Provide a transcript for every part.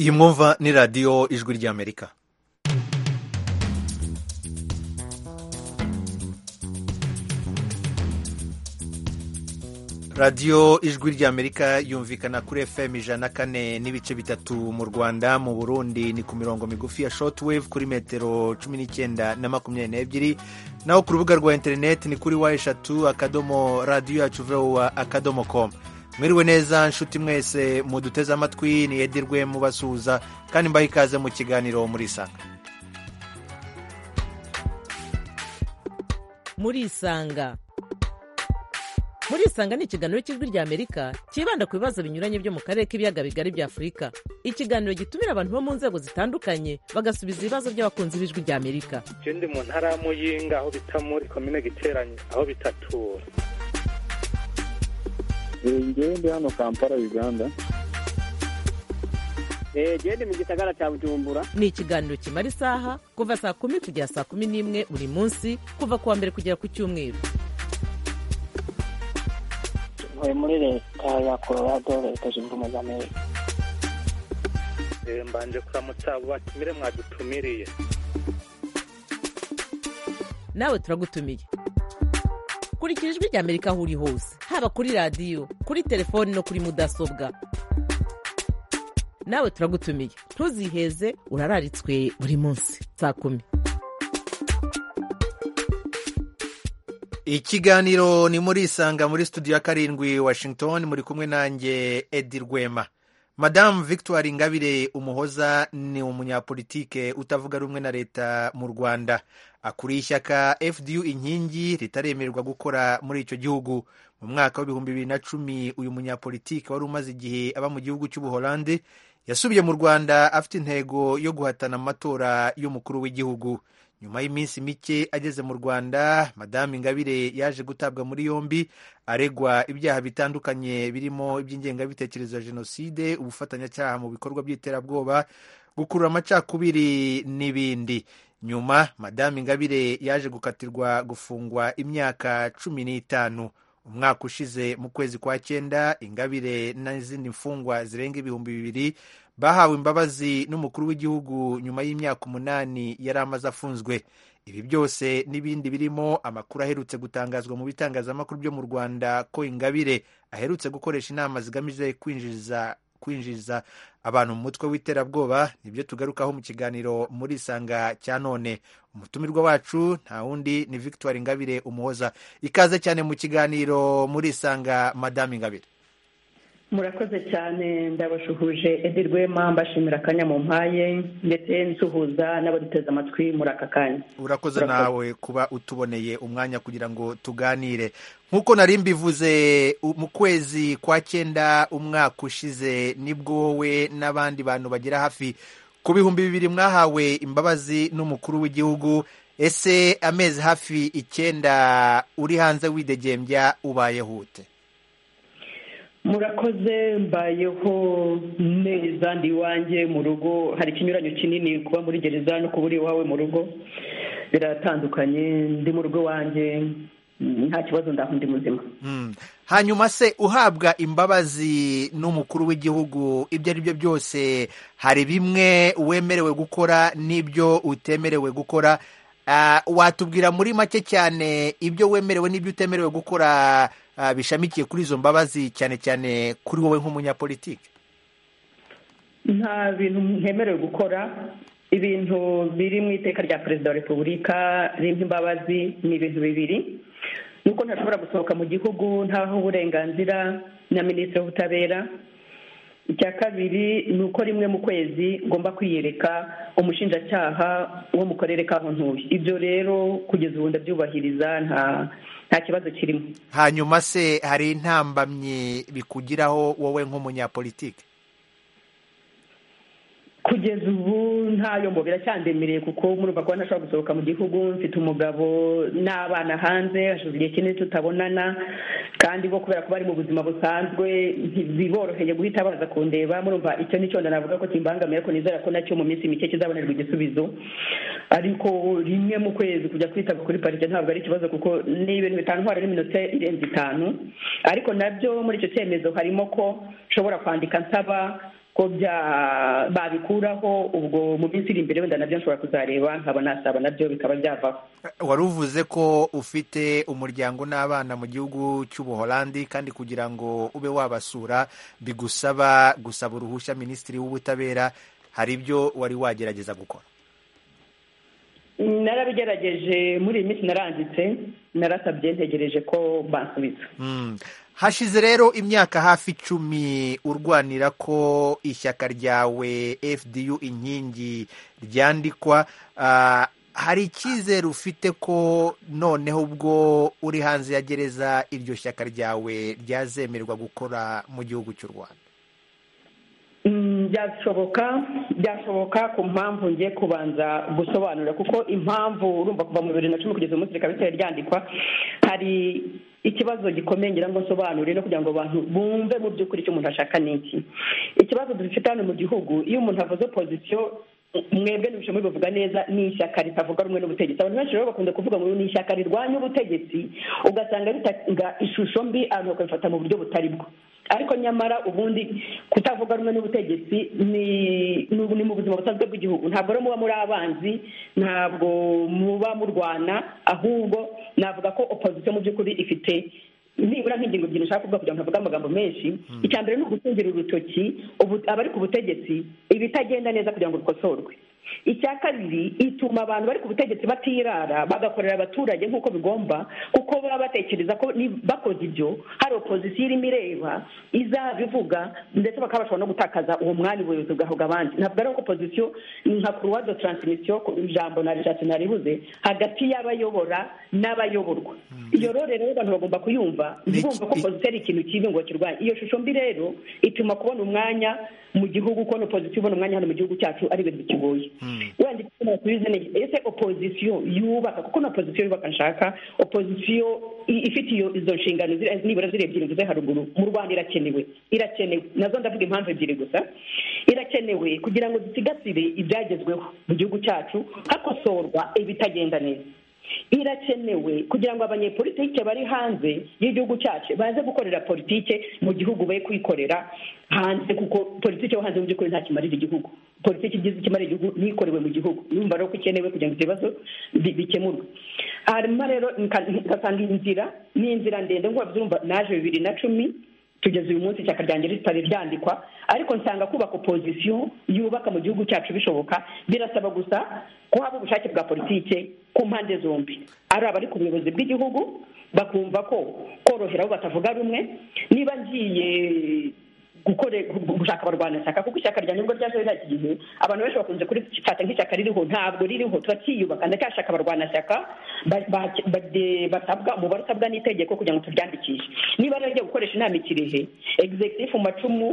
iyi mwumva ni radiyo ijwi ry'amerika radiyo ijwi ry'amerika yumvikana kuri fm ijana kane n'ibice bitatu mu rwanda mu burundi ni ku mirongo migufi ya shotwave kuri metero cumi n'icyenda na makumyabiri n'ebyiri naho ku rubuga rwa interineti ni kuri wa eshatu akadomo radiyo yacu vewa akadomo komu mwiriwe neza nshuti mwese muduteze amatwi ni edirwe mubasuhuza kandi mbahe ikaze mu kiganiro muri isanga muri isanga muri isanga ni ikiganiro cy'ijwi rya amerika cyibanda ku bibazo binyuranye byo mu karere k'ibiyaga bigari bya afurika ikiganiro gitumira abantu bo mu nzego zitandukanye bagasubiza ibibazo by'abakunzi b'ijwi rya amerika je ndi mu ntara ya muyinga aho bita muri komine giteranye aho bitatura ngewe ndi hano kampala uganda genda mu gisagara cya bujumbura ni ikiganiro kimara isaha kuva saa kumi kugera saa kumi n'imwe buri munsi kuva ku wa mbere kugera ku cyumweru ntuye muri leta ya colorado leta zunze ubumwe za amerika Eh, mbanje kuramutsa abo batumire mwadutumiriye nawe turagutumiye kurikira ijwi rya amerika aho uri hose haba kuri radiyo kuri telefoni no kuri mudasobwa nawe turagutumiye ntuziheze urararitswe buri munsi saa kumi ikiganiro ni muri isanga muri studio ya karindwi washington muri kumwe nanjye edi rwema madamu victoire ingabire umuhoza ni umunyapolitike utavuga rumwe na leta mu rwanda akuriye ishyaka fdu inkingi ritaremererwa gukora muri icyo gihugu mu mwaka w'ibihumbi bibiri na cumi uyu munyapolitike wari umaze igihe aba mu gihugu cy'ubuholande yasubiye mu rwanda afite intego yo guhatana amatora y'umukuru w'igihugu nyuma y'iminsi mike ageze mu rwanda madamu ingabire yaje gutabwa muri yombi aregwa ibyaha bitandukanye birimo iby'ingengabitekerezo ya jenoside ubufatanyacyaha mu bikorwa by'iterabwoba gukurura amacakubiri n'ibindi nyuma madamu ingabire yaje gukatirwa gufungwa imyaka cumi n'itanu umwaka ushize mu kwezi kwa cyenda ingabire n'izindi mfungwa zirenga ibihumbi bibiri bahawe imbabazi n'umukuru w'igihugu nyuma y'imyaka umunani yari amaze afunzwe ibi byose n'ibindi birimo amakuru aherutse gutangazwa mu bitangazamakuru byo mu rwanda ko ingabire aherutse gukoresha inama zigamije kwinjiza kwinjiza abantu mu mutwe w'iterabwoba nibyo tugarukaho mu kiganiro muri isanga cya none umutumirwa wacu nta wundi ni victoire ingabire umuhoza ikaze cyane mu kiganiro muri isanga madamu ingabire murakoze cyane ndabashuhuje edi rwema mbashimira akanya mu mpaye ndetse nsuhuza n'abaduteze amatwi muri aka kanya urakoze Urakoze. nawe kuba utuboneye umwanya kugira ngo tuganire nk'uko nari mbivuze u- mu kwezi kwa cyenda umwaka ushize nibwo wowe n'abandi bantu bagera hafi ku bihumbi bibiri mwahawe imbabazi n'umukuru w'igihugu ese amezi hafi icyenda uri hanze widegembya ubayeho ute murakoze mbayeho neza ndi iwanjye mu rugo hari ikinyuranyo kinini kuba muri gereza no kuba uri iwawe mu rugo biratandukanye ndi mu rugo wanjye mm, nta kibazo ndaho ndi muzima Mm. hanyuma se uhabwa imbabazi n'umukuru w'igihugu ibyo ari byo byose hari bimwe wemerewe gukora n'ibyo utemerewe gukora Ah, watubwira muri make cyane ibyo wemerewe n'ibyo utemerewe gukora ah, bishamikiye kuri izo mbabazi cyane cyane kuri wowe nk'umunyapolitiki nta bintu ntemerewe gukora ibintu biri mu iteka rya perezida wa repubulika rimpa imbabazi ni ibintu bibiri nuko ntashobora gusohoka mu gihugu ntaho uburenganzira na minisitiri w'ubutabera icya kabiri ni uko rimwe mu kwezi ngomba kwiyereka umushinjacyaha wo mu karere k'aho ntuye ibyo rero kugeza ubu ndabyubahiriza nta nta kibazo kirimo hanyuma se hari intambamyi bikugiraho wowe nk'umunyapolitiki kugeza ubu ntayo mbo biracyandemereye kuko murumva ko ntashobora gusohoka mu gihugu mfite umugabo n'abana hanze hashize igihe kinini tutabonana kandi bo kubera ko bari mu buzima busanzwe ntibiboroheye guhita baza kundeba murumva icyo nicyo navuga ko kimbangamiye ko nizera ko nacyo mu minsi mike kizabonerwa igisubizo ariko rimwe mu kwezi kujya kwitaba kuri parike ntabwo ari ikibazo kuko ni ibintu bitantwara n'iminota irenze itanu ariko nabyo muri icyo cyemezo harimo ko nshobora kwandika nsaba ko bya- babikuraho ubwo mu minsi iri imbere wenda nabyo nshobora kuzareba nkaba nasaba nabyo bikaba byavaho wari uvuze ko ufite umuryango n'abana mu gihugu cy'ubuholandi kandi kugira ngo ube wabasura bigusaba gusaba uruhushya minisitiri w'ubutabera hari ibyo wari wagerageza gukora narabigerageje muri iyi minsi naranditse narasabye ntegereje ko bansubiza Mm. hashize rero imyaka hafi icumi urwanira ko ishyaka ryawe fdu inkingi ryandikwa Ah, hari icyizere ufite ko noneho ubwo uri hanze ya gereza iryo shyaka ryawe ryazemerwa gukora mu gihugu cy'u rwanda Mm, byashoboka byashoboka ku mpamvu ngiye kubanza gusobanura kuko impamvu urumva kuva mu bibiri na cumi kugeza uyu munsi rikaba ritari ryandikwa hari ikibazo gikomeye ngira ngo nsobanure no kugira ngo abantu bumve mu by'ukuri icyo umuntu ashaka ni iki ikibazo dufite hano mu gihugu iyo umuntu avuze pozisiyo mwebwe ntibishe mubivuga neza ni ishyaka ritavuga rumwe n'ubutegetsi abantu benshi rero bakunda kuvuga ngo ni ishyaka rirwanya ubutegetsi ugasanga ritanga ishusho mbi abantu bakabifata mu buryo butari bwo ariko nyamara ubundi kutavuga rumwe n'ubutegetsi ni ni- ni mu buzima busanzwe bw'igihugu ntabwo rero muba muri abanzi ntabwo muba murwana ahubwo navuga ko opozisiyo mu by'ukuri ifite nibura nk'ingingo ebyiri nshaka kuvuga kugira ngo ntavuga amagambo menshi icya mbere ni ugutungira urutoki ubu- abari ku butegetsi ibitagenda neza kugira ngo bikosorwe icya kabiri ituma abantu bari ku butegetsi batirara bagakorera abaturage nk'uko bigomba kuko baba batekereza ko ni- bakoze ibyo hari opozisiyo irimo ireba izabivuga ndetse bakaba bashobora no gutakaza uwo mwanya ubuyobozi bwahabwa abandi ntabwo ari uko opozisiyo ni nka croix de transmission ku ijambo narishatse naribuze hagati y'abayobora n'abayoborwa iyo rero rero abantu bagomba kuyumva Ni- ntibumve ko i- opozisiyo ari ikintu kibi ngo kirwanye iyo shusho mbi rero ituma kubona umwanya mu gihugu kubona opozisiyo ubona umwanya hano mu gihugu cyacu ari ibintu bikigoye wenda ikintu nasubize ni iki? ese opozisiyo yubaka kuko na opozisiyo yubaka nshaka opozisiyo i- ifite iyo izo nshingano ziri- nibura ziri ebyiri mvuze haruguru mu rwanda irakenewe irakenewe nazo ndavuga impamvu ebyiri gusa irakenewe kugira ngo dusigasire ibyagezweho mu gihugu cyacu hakosorwa ibitagenda neza irakenewe kugira ngo abanyepolitike bari hanze y'igihugu cyacu baze gukorera politike mu gihugu be kwikorera hanze kuko politike yo hanze mu by'ukuri nta kimarira igihugu politiki igize ikimara igihugu nikorewe mu gihugu yumva rero ko ikenewe kugira ngo ibyo bibazo bi- bikemurwe hanyuma rero nka- ngasanga iyi nzira ni inzira ndende ngo urumva naje bibiri na cumi tugeze uyu munsi ishyaka ryanjye ritari ryandikwa ariko nsanga kubaka opozisiyo yubaka mu gihugu cyacu bishoboka birasaba gusa ko haba ubushake bwa politike ku mpande zombi ari abari ku buyobozi bw'igihugu bakumva ko korohera abo batavuga rumwe niba ngiye gukore gu- gushaka abarwanashyaka kuko ishyaka ryanjye ubwo ryaje ririho iki gihe abantu benshi bakunze kurifata nk'ishyaka ririho ntabwo ririho tuba kiyubaka ndacyashaka abarwanashyaka ba- ba- ba- de- basabwa umubare usabwa n'itegeko kugira ngo turyandikishe niba rero ngiye gukoresha inama ikirehe egizegitifu mu macumu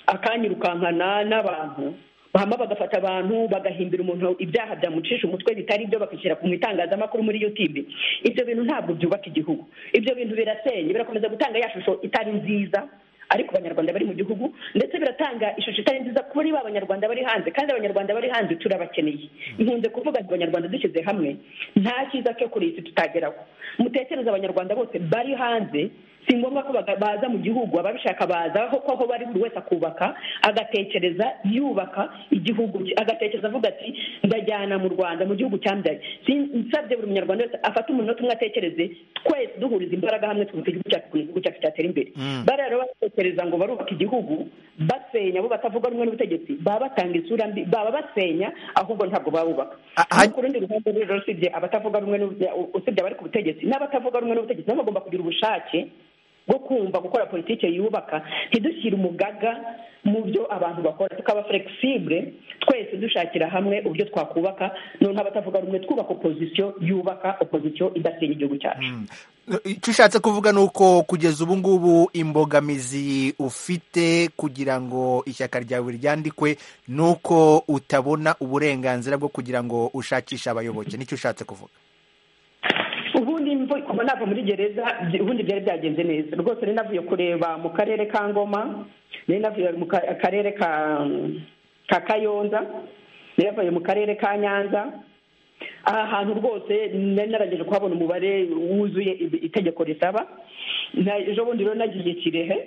akanyirukankana n'abantu hama bagafata abantu bagahimbira umuntu ibyaha byamucisha umutwe bitari byo bakishyira mu itangazamakuru muri yutube ibyo bintu ntabwo byubaka igihugu ibyo bintu birasenye birakomeza gutanga ya shusho itari nziza ariko abanyarwanda bari mu gihugu ndetse biratanga ishusho itari nziza kuri ba banyarwanda bari hanze kandi abanyarwanda bari hanze turabakeneye nkunze kuvuga ngo abanyarwanda dushyize hamwe nta cyiza cyo kuri iyi si tutageraho mutekereze abanyarwanda bose bari hanze si ngombwa ko baga- baza mu gihugu ababishaka baza aho ko aho bari buri wese akubaka agatekereza yubaka igihugu cye agatekereza avuga ati ndajyana mu rwanda mu gihugu cyambyaye Si- nsabye buri munyarwanda wese afate umunota umwe atekereze twese duhuriza imbaraga hamwe twubaka igihugu cyacu kugira ngo igihugu cyacu cyatera imbere Mm. bariya rero batekereza ngo barubaka igihugu basenya abo batavuga rumwe n'ubutegetsi baba batanga isura mbi baba basenya ahubwo ntabwo babubaka Ah, ah- no ku rundi ruhande rero usibye abatavuga rumwe n'ubu- usibye abari ku butegetsi n'abatavuga rumwe n'ubutegetsi nabo bagomba kugira ubushake bwo kumva gukora politiki yubaka ntidushyire umugaga mu byo abantu bakora tukaba flexible twese dushakira hamwe uburyo twakubaka noneho abatavuga rumwe twubaka opozisiyo yubaka opozisiyo idasenya igihugu cyacu icyo ushatse kuvuga ni uko kugeza ubu ngubu imbogamizi ufite kugira ngo ishyaka ryawe ryandikwe ni uko utabona uburenganzira bwo kugira ngo ushakishe abayoboke nicyo ushatse kuvuga ubundi mvu- kuva nava muri gereza byi- ubundi byari byagenze neza rwose nari navuye kureba mu karere ka ngoma nari navuye mu ka- karere ka ka kayonza nari navuye mu karere ka nyanza aha hantu rwose nari narangije kuhabona umubare wuzuye ibi- itegeko risaba Na- ejo bundi rero nagiye kirehe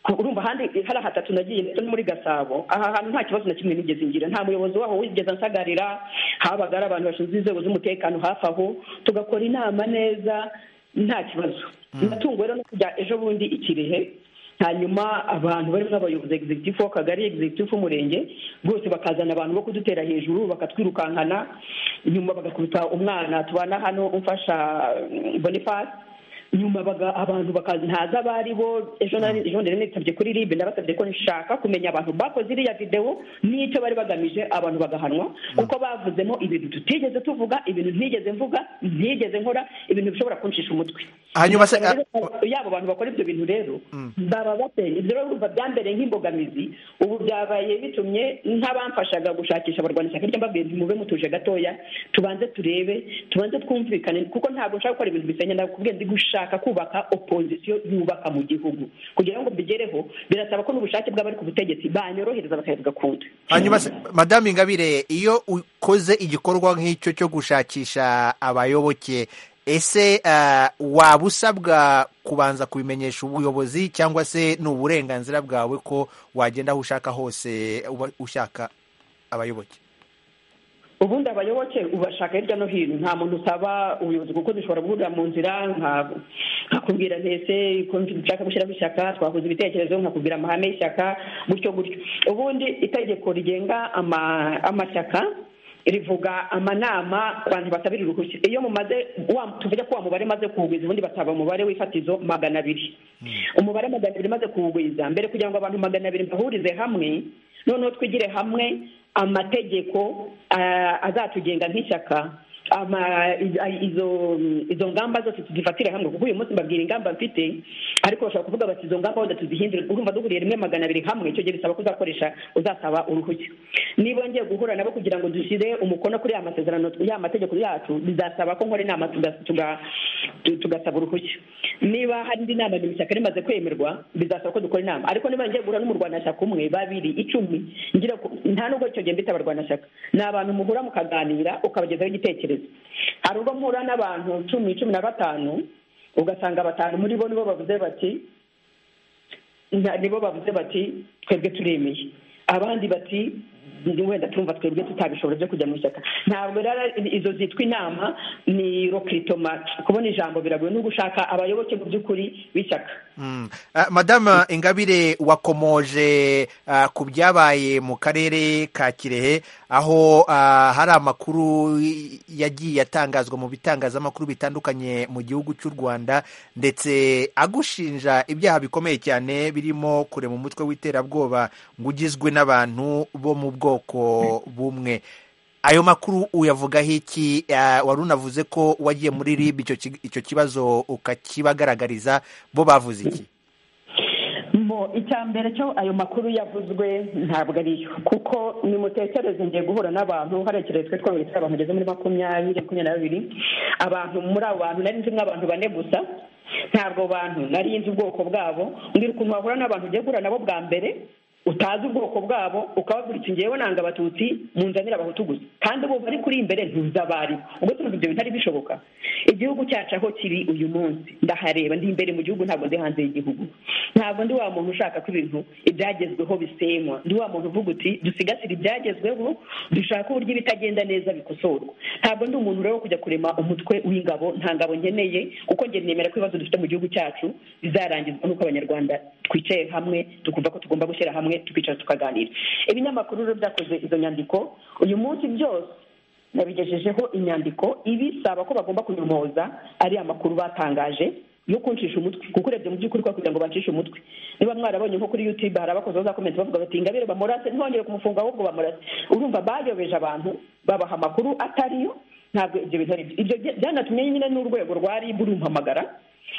urumva ahandi hari ahatatu nagiye ndetse no muri gasabo aha hantu nta kibazo na kimwe nigeze ngira nta muyobozi waho wigeze ansagarira habaga hari abantu bashinzwe inzego z'umutekano hafi aho tugakora inama neza nta kibazo natunguwe rero no kujya ejo bundi ikirehe hanyuma abantu barimo abayobozi egizegitifu w'akagari egizegitifu w'umurenge rwose bakazana abantu bo kudutera hejuru bakatwirukankana nyuma bagakubita umwana tubana hano umfasha mm, bonifasi nyuma baga- abantu bakaza ntazi abo ari bo ejo nari- ejo ndetse nitabye kuri ribe nabasabye ko nshaka kumenya abantu bakoze iriya videwo n'icyo bari bagamije abantu bagahanwa kuko bavuzemo ibintu tutigeze tuvuga ibintu ntigeze mvuga ntigeze nkora ibintu bishobora kuncisha umutwe hanyuma se Aba rero, yaba abantu bakora ibyo bintu rero baba bateye ibyo rero urumva byambereye nk'imbogamizi ubu byabaye bitumye nk'abamfashaga gushakisha abarwanyi ishyaka ryambabwiye nti mube mutuje gatoya tubanze turebe tubanze twumvikane kuko ntabwo nshaka gukora ibintu bisenya nakubwiye ndi gushaka kubaka opozisiyo yubaka mu gihugu kugira ngo mbigereho birasaba ko n'ubushake bw'abari ku butegetsi banyorohereza bakabivuga kundi hanyuma se madame ingabire iyo ukoze igikorwa nk'icyo cyo gushakisha abayoboke ese ah, waba usabwa kubanza kubimenyesha ubuyobozi cyangwa se ni uburenganzira bwawe ko wagenda aho ushaka hose uba- ushaka abayoboke ubundi abayoboke ubashaka hirya no hino nta muntu usaba ubuyobozi kuko dushobora guhurira mu nzira nka- nkakubwira ntese ko nshaka gushyiraho ishyaka twahuza ibitekerezo nkakubwira amahame y'ishyaka gutyo gutyo ubundi itegeko rigenga ama- amashyaka rivuga amanama ku bantu batabira uruhushya iyo mumaze wa- tuvuge ko wa mubare maze kuwugwiza ubundi bataba umubare w'ifatizo magana abiri umubare magana abiri maze kuwugwiza mbere kugira ngo abantu magana abiri bahurize hamwe noneho twigire hamwe amategeko ah, azatugenga nk'ishyaka ama- i- izo izo ngamba zose tuzifatire hamwe kuko uyu munsi mbabwira ingamba mfite ariko bashobora kuvuga bati izo ngamba wenda tuzihindure urumva duhuriye rimwe magana abiri hamwe icyo gihe bisaba ko uzakoresha uzasaba uruhushya niba ngiye guhura nabo kugira ngo dushyire umukono kuri ya masezerano ya mategeko yacu bizasaba ko nkora inama tuga- tuga- tu- tugasaba uruhushya niba hari indi nama mu ishyaka rimaze kwemerwa bizasaba ko dukora inama ariko niba ngiye guhura n'umurwanashyaka umwe babiri icumi ngira ku- nta nubwo icyo gihe mbita abarwanashyaka ni abantu muhura mukaganira ukabagezaho igitekerezo hari ubwo mpura n'abantu cumi cumi na batanu ugasanga batanu muri bo nibo bavuze bati na- nibo bavuze bati twebwe turemeye abandi bati "Ndi- wenda turumva twebwe tutabishobora byo kujya mu ishyaka ntabwo rero ari- izo zitwa inama ni rokritoma kubona ijambo biragoye no gushaka abayoboke mu by'ukuri b'ishyaka Mm. Ah, madama ingabire wakomoje ah, ku byabaye mu karere ka kirehe aho ah, hari amakuru y- yagiye atangazwa mu bitangazamakuru bitandukanye mu gihugu cy'u rwanda ndetse agushinja ibyaha bikomeye cyane birimo kurema umutwe w'iterabwoba ngo ugizwe n'abantu bo mu bwoko bumwe ayo makuru uyavugaho iki Ah, wari unavuze ko wagiye muri rib icyo ki- icyo kibazo ukakibagaragariza bo bavuze iki mo icya mbere cyo ayo makuru yavuzwe ntabwo ariyo kuko nimutekereze ngiye guhura n'abantu harekereye twe twabitse abantu bageze muri makumyabiri makumyabiri na babiri abantu muri abo bantu nari nzi nk'abantu bane gusa ntabwo bantu nari nzi ubwoko bwabo mbwira ukuntu wahura n'abantu ugiye guhura nabo bwa mbere utazi ubwoko bwabo ukababwira uti ngewe nanga abatutsi munzanira abahutu gusa kandi ubu bari kuri imbere ntuzi abari ubwo tuvuga ibyo bitari bishoboka igihugu cyacu aho kiri uyu munsi ndahareba ndi imbere mu gihugu ntabwo ndi hanze y'igihugu ntabwo ndi wa muntu ushaka ko ibintu ibyagezweho bisenywa ndi wa muntu uvuga uti dusigasire ibyagezweho dushake uburyo ibitagenda neza bikosorwa ntabwo ndi umuntu rero wo kujya kurema umutwe w'ingabo nta ngabo nkeneye kuko njye nemera ko ibibazo dufite mu gihugu cyacu bizarangizwa n'uko abanyarwanda twicaye hamwe tukumva ko tugomba gushyira hamwe tukicara tukaganira ibinyamakuru rero byakoze izo nyandiko uyu munsi byose nabigejejeho inyandiko ibisaba ko bagomba kunyomoza ariya makuru batangaje yo kuncisha umutwe kuko urebye mu by'ukuri kwa kugira ngo bacishe umutwe niba mwarabonye nko kuri youtube hari abakozi baza komenti bavuga bati ingabire bamurase ntibongere kumufunga ahubwo bamurase urumva bayobeje abantu babaha amakuru atariyo ntabwo ibyo bintu ari byo ibyo bya- byanatumye nyine n'urwego rwa ribu rumpamagara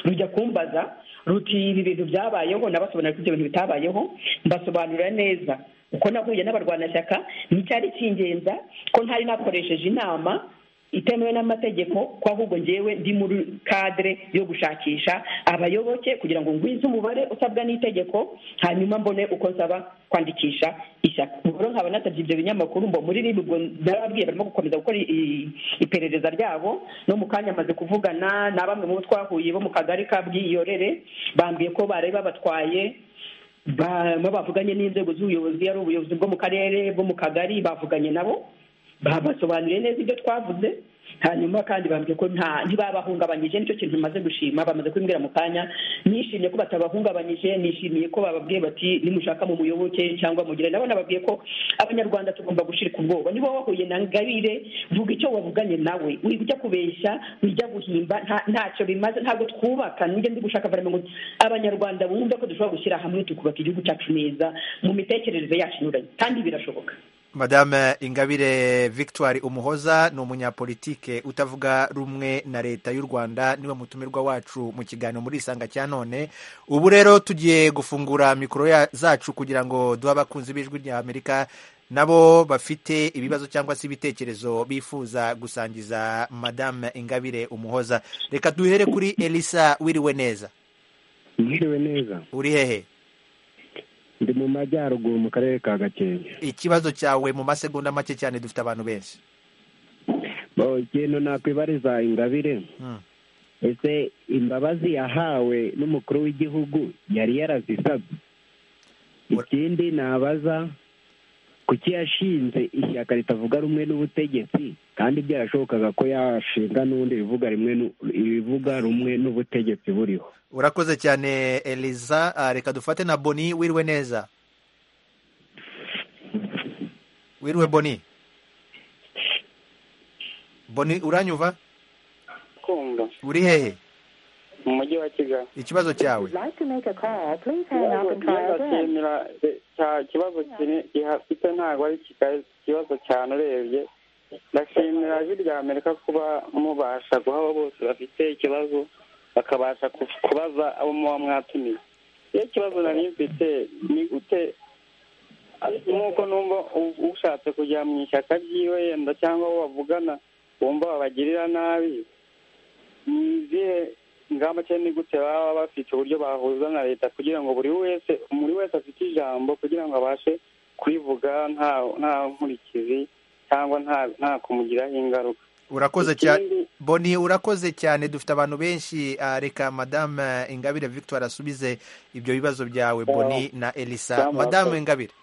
rujya kumbaza ruti ibi bintu byabayeho nabasobanurira ko ibyo bintu bitabayeho mbasobanurira neza uko nahuye n'abarwanashyaka n'icyari kingenza ko ntari nakoresheje inama itemewe n'amategeko ko ahubwo ngewe ndi muri kadire yo gushakisha abayoboke kugira ngo ngwize umubare usabwa n'itegeko hanyuma mbone uko nsaba kwandikisha ishyaka ubwo rero nkaba natabye ibyo binyamakuru mbo muri ribi ubwo narababwiye barimo gukomeza gukora i- iperereza ryabo no mu kanya amaze kuvugana na bamwe mu bo twahuye bo mu kagari ka bwiyorere bambwiye ko bari babatwaye bamwe bavuganye n'inzego z'ubuyobozi ari ubuyobozi bwo mu karere bwo mu kagari bavuganye nabo babasobanuriye neza ibyo twavuze hanyuma kandi bambwiye ko nta ntibabahungabanyije nicyo kintu maze gushima bamaze kubimbwira mu kanya nishimiye ko batabahungabanyije nishimiye ko bababwiye bati nimushaka mu muyoboke cyangwa mugire nabo nababwiye ko abanyarwanda tugomba gushirika ubwoba niba wahuye na ngabire vuga icyo wavuganye nawe ujya kubeshya ujya guhimba nta- ntacyo bimaze ntabwo twubaka nijya ndi gushaka barimo ngo abanyarwanda bumve ko dushobora gushyira hamwe tukubaka igihugu cyacu neza mu mitekerereze yacu inyuranye kandi birashoboka madame ingabire victoire umuhoza ni umunyapolitike utavuga rumwe na leta y'u rwanda niwe mutumirwa wacu mu kiganiro muri isanga cya none ubu rero tugiye gufungura mikoro ya- zacu kugira ngo duhe abakunzi b'ijwi rya amerika nabo bafite ibibazo cyangwa se ibitekerezo bifuza gusangiza madame ingabire umuhoza reka duhere kuri elisa wiriwe neza mwiriwe neza uri hehe ndi mu majyaruguru mu karere ka gakenke ikibazo cyawe mu masegonda make cyane dufite abantu benshi Bo, ikintu nakwibariza ingabire Mm. ese imbabazi yahawe n'umukuru w'igihugu yari yarazisabye ikindi nabaza kuki yashinze ishyaka ritavuga rumwe n'ubutegetsi kandi byarashobokaga ko yashinga n'undi rivuga rimwe nu- rivuga rumwe n'ubutegetsi buriho urakoze cyane eliza Ah, reka dufate na boni wiriwe neza wiriwe boni boni uranyumva kumva uri hehe mu mujyi wa kigali ikibazo cyawe ndashimira cya kibazo kiri- gihafite ntabwo ari kigali ikibazo cyane urebye ndashimira ijwi rya amerika kuba mubasha guha abo bose bafite ikibazo bakabasha ku- kubaza abo muba mwatumiye iyo ikibazo nari mfite ni gute nk'uko numva u- ushatse kujya mu ishyaka ryiwe yenda cyangwa abo bavugana bumva babagirira nabi ni izihe ingamba cyangwa ni gute baba bafite uburyo bahuza na leta kugira ngo buri wese buri wese afite ijambo kugira ngo abashe kurivuga nta nta nkurikizi cyangwa nta nta kumugiraho ingaruka urakoze cyane Ikindi- boni urakoze cyane dufite abantu benshi Ah, reka madame ingabire victoire asubize ibyo bibazo byawe boni na elisa Madamu, madame murakoze. ingabire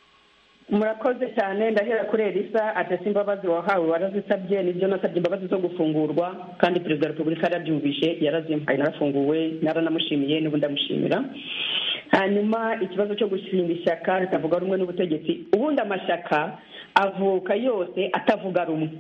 murakoze cyane ndahera kuri elisa adasi imbabazi wahawe warazisabye nibyo nasabye imbabazi zo gufungurwa kandi perezida wa repubulika yarabyumvishe yarazimpaye narafunguwe naranamushimiye n'ubu ndamushimira hanyuma ikibazo cyo gushinga ishyaka ritavuga rumwe n'ubutegetsi ubundi amashyaka avuka yose atavuga rumwe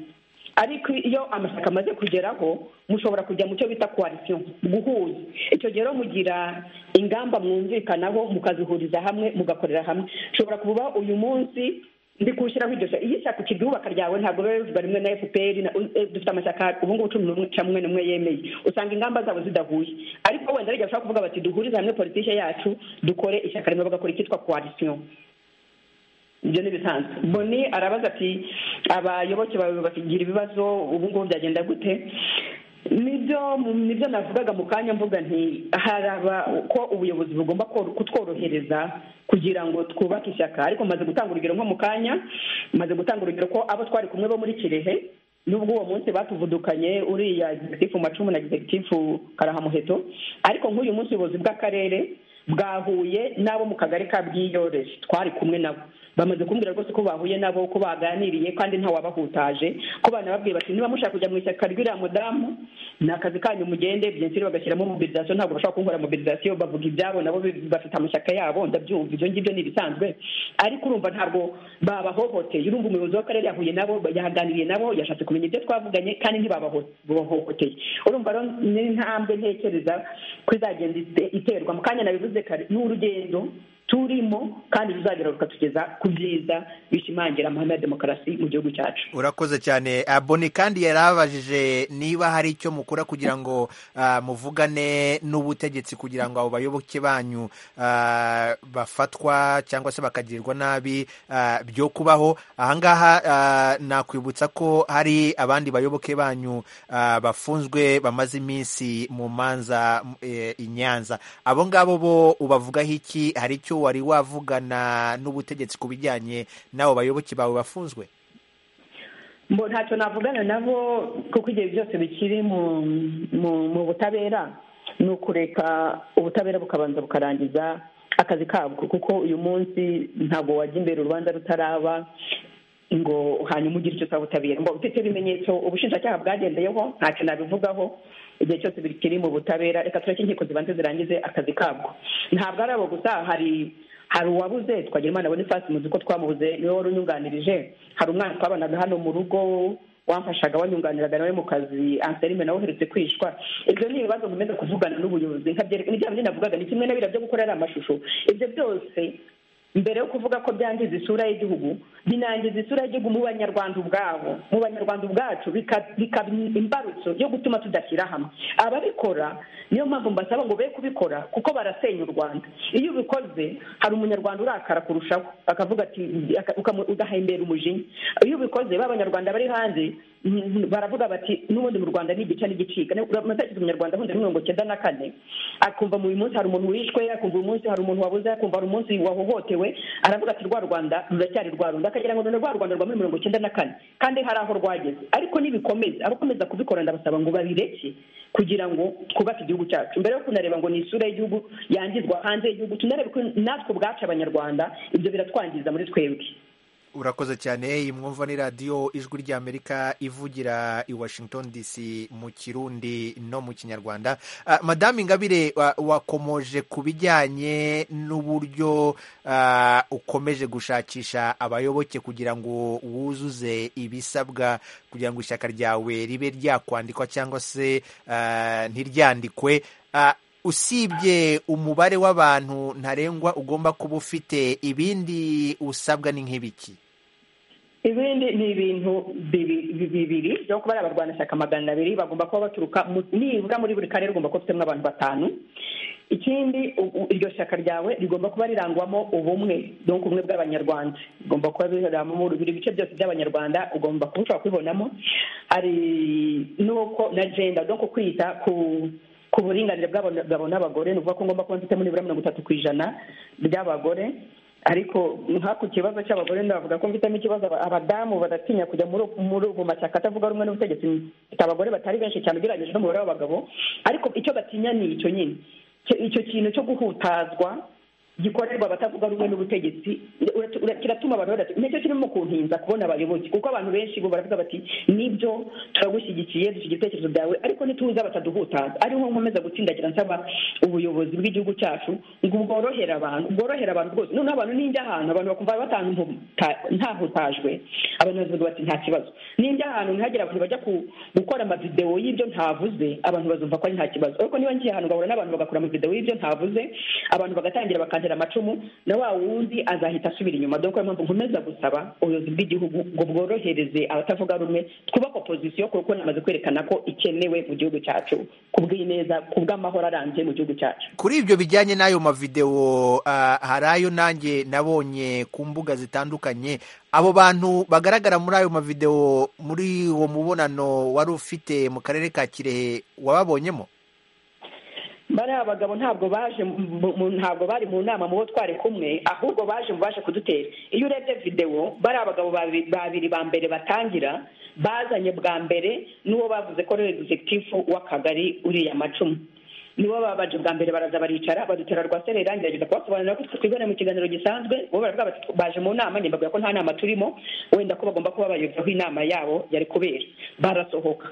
ariko iyo amashyaka amaze kugeraho mushobora kujya mu cyo bita koalisiyo guhuza icyo gihe rero mugira ingamba mwumvikanaho mukazihuriza hamwe mugakorera hamwe ushobora kuba uyu munsi ndi kuwushyiraho iryo shyaka iyo ishyaka ukiryubaka ryawe ntabwo biba bivuga rimwe na fpr na eh, dufite amashyaka ubu ngubu cumi n'umwe cya mwe n'umwe yemeye usanga ingamba zabo zidahuye ariko wenda rero bashobora kuvuga bati duhurize hamwe politiki yacu dukore ishyaka rimwe bagakora icyitwa koalisiyo ibyo ni bisanzwe boni arabaza ati abayoboke bawe bakigira ibibazo ubu ngubu byagenda gute nibyo nibyo navugaga mu kanya mvuga nti haraba ko ubuyobozi bugomba kor- kutworohereza kugira ngo twubake ishyaka ariko maze gutanga urugero nko mu kanya maze gutanga urugero ko abo twari kumwe bo muri kirehe nubwo uwo munsi batuvudukanye uriya executive macumu na executive karahamuheto ariko nk'uyu munsi ubuyobozi bw'akarere bwahuye n'abo mu kagari ka bwiyoreje twari kumwe nabo bamaze kumbwira rwose ko bahuye nabo ko baganiriye kandi ntawabahutaje ko banababwiye bati niba mushaka kujya mu ishyaka ry'uriya mudamu ni akazi kanyu mugende byensiri bagashyiramo mobilisation ntabwo bashobora kunkora mobilisation bavuga ibyabo nabo bi- bafite amashyaka yabo ndabyumva ibyo ngibyo ni ibisanzwe ariko urumva ntabwo babahohoteye urumva umuyobozi w'akarere yahuye nabo yaganiriye nabo yashatse kumenya ibyo twavuganye kandi ntibabahohoteye urumva rero ni intambwe ntekereza ko izagenda ite- iterwa mu kanya nabivuze kare ni urugendo turimo kandi ruzagaruka tugeza ku byiza bishimangira amahame ya demokarasi mu gihugu cyacu urakoze cyane Ah, boni kandi yarabajije niba hari icyo mukora kugira ngo ah, muvugane n'ubutegetsi kugira ngo abo bayoboke banyu ah, bafatwa cyangwa se bakagirirwa nabi ah, byo kubaho ahangaha ah, nakwibutsa ko hari abandi bayoboke banyu ah, bafunzwe bamaze iminsi mu manza eh, i Nyanza abo ngabo bo ubavugaho iki hari icyo wari wavugana n'ubutegetsi ku bijyanye n'abo bayoboke bawe bafunzwe Mbo ntacyo navugana nabo kuko igihe byose bikiri mu mu, mu butabera ni ukureka ubutabera bukabanza bukarangiza akazi kabwo kuko uyu munsi ntabwo wajya imbere urubanza rutaraba ngo hanyuma ugire icyo usaba ubutabera ngo ufite ibimenyetso ubushinjacyaha bwagendeyeho ntacyo nabivugaho igihe cyose bikiri mu butabera reka tureke inkiko zibanze zirangize akazi kabwo ntabwo ari abo gusa hari hari uwabuze twagira imana boniface muzi ko twamubuze niwe wari unyunganirije hari umwana twabanaga hano mu rugo wamfashaga wanyunganiraga nawe mu kazi anselme nawe uherutse kwishwa ibyo ni ibibazo nkomeza kuvugana n'ubuyobozi nibya bindi navugaga ni kimwe na biriya byo gukorera amashusho ibyo byose mbere yo kuvuga ko byangiza isura y'igihugu binangiza isura y'igihugu mu banyarwanda ubwabo mu banyarwanda ubwacu bikaba imbarutso yo gutuma tudashyira hamwe ababikora niyo mpamvu mbasaba ngo be kubikora kuko barasenya u rwanda iyo ubikoze hari umunyarwanda urakara kurushaho akavuga ati ugahembera umujinya iyo ubikoze ba banyarwanda bari hanze baravuga bati n'ubundi mu rwanda ni igice n'igicika amatekizo umunyarwanda ahunze mirongo cyenda na kane akumva mu munsi hari umuntu wishwe akumva uyu munsi hari umuntu wabuze akumva hari umunsi wahohotewe aravuga ati rwa rwanda ruracyari rwa runda akagira ngo rwa rwanda rwa muri mirongo cyenda na kane kandi hari aho rwageze ariko nibikomeza abakomeza kubikora ndabasaba ngo babireke kugira ngo twubake igihugu cyacu mbere yo kunareba ngo ni isura y'iguhugu yangizwa hanze y'igihugu tunarebe ko natwe ubwacu abanyarwanda ibyo biratwangiza muri twebwe urakoze cyane iyi mwumva ni radiyo ijwi ry'amerika ivugira i washington dc mu kirundi no mu kinyarwanda madame ingabire wakomoje ku bijyanye n'uburyo ukomeje gushakisha abayoboke kugira ngo wuzuze ibisabwa kugira ngo ishyaka ryawe ribe ryakwandikwa cyangwa se ntiryandikwe usibye umubare w'abantu ntarengwa ugomba kuba ufite ibindi usabwa ni nk'ibiki ibindi ni ibintu bibiri byo kuba ari abarwanashyaka magana abiri bagomba kuba baturuka nibura muri buri karere ugomba kuba ufitemo abantu batanu ikindi iryo shyaka ryawe rigomba kuba rirangwamo ubumwe donk ubumwe bw'abanyarwanda rigomba kuba rirangwamo buri bice byose by'abanyarwanda ugomba kuba ushobora kubibonamo hari n'uko na jenda donk kwita ku ku buringanire bw'abagabo n'abagore ni ukuvuga ko ngomba kuba mfite nibura mirongo itatu ku ijana by'abagore ariko nka ku kibazo cy'abagore ndavuga ko mfitemo ikibazo abadamu badatinya kujya muri ubu mashyaka atavuga rumwe n'ubutegetsi mfite abagore batari benshi cyane ugereranyije n'umubare w'abagabo ariko icyo batinya ni icyo nyine icyo kintu cyo guhutazwa gikorerwa abatavuga rumwe n'ubutegetsi kiratuma abantu badati nicyo kirimo kuntinza kubona abayobozi kuko abantu benshi bo baravuga bati nibyo turagushyigikiye dufite ibitekerezo byawe ariko ntituza bataduhutaza ariho nkomeza gutsindagira nsaba ubuyobozi bw'igihugu cyacu ngo bworohere abantu bworohere abantu rwose noneho abantu n'injya ahantu abantu bakumva ntahutajwe abantu bavuga bati nta kibazo n'injya ahantu ntihagire abantu bajya gukora amavidewo y'ibyo ntavuze abantu bazumva ko ari nta kibazo ariko niba ngiye ahantu ngahura n'abantu bagakora amavidewo y'ibyo ntavuze abantu bagatangira bakantera amacumu na wa wundi azahita asubira inyuma dore ko mpamvu nkomeza gusaba ubuyobozi bw'igihugu ngo bworohereze abatavuga rumwe twubake opozisiyo kuko namaze kwerekana ko ikenewe mu gihugu cyacu ku bw'ineza ku bw'amahoro arambye mu gihugu cyacu kuri ibyo bijyanye n'ayo mavidewo hari ayo nanjye nabonye ku mbuga zitandukanye abo bantu bagaragara muri ayo mavidewo muri uwo mubonano wari ufite mu karere ka kirehe wababonyemo bariya abagabo ntabwo baje ntabwo bari mu nama mu bo twari kumwe ahubwo baje mu baje kudutera iyo urebye videwo bariya abagabo babiri ba mbere batangira bazanye bwa mbere n'uwo bavuze ko ari egizegitifu w'akagari uriya macumu nibo babaje bwa mbere baraza baricara badutera rwa sereri irangira kubasobanurira ko twibona mu kiganiro gisanzwe bo baravuga bati baje mu nama ntibavuga ko nta nama turimo wenda ko bagomba kuba bayoboraho inama yabo yari kubera barasohoka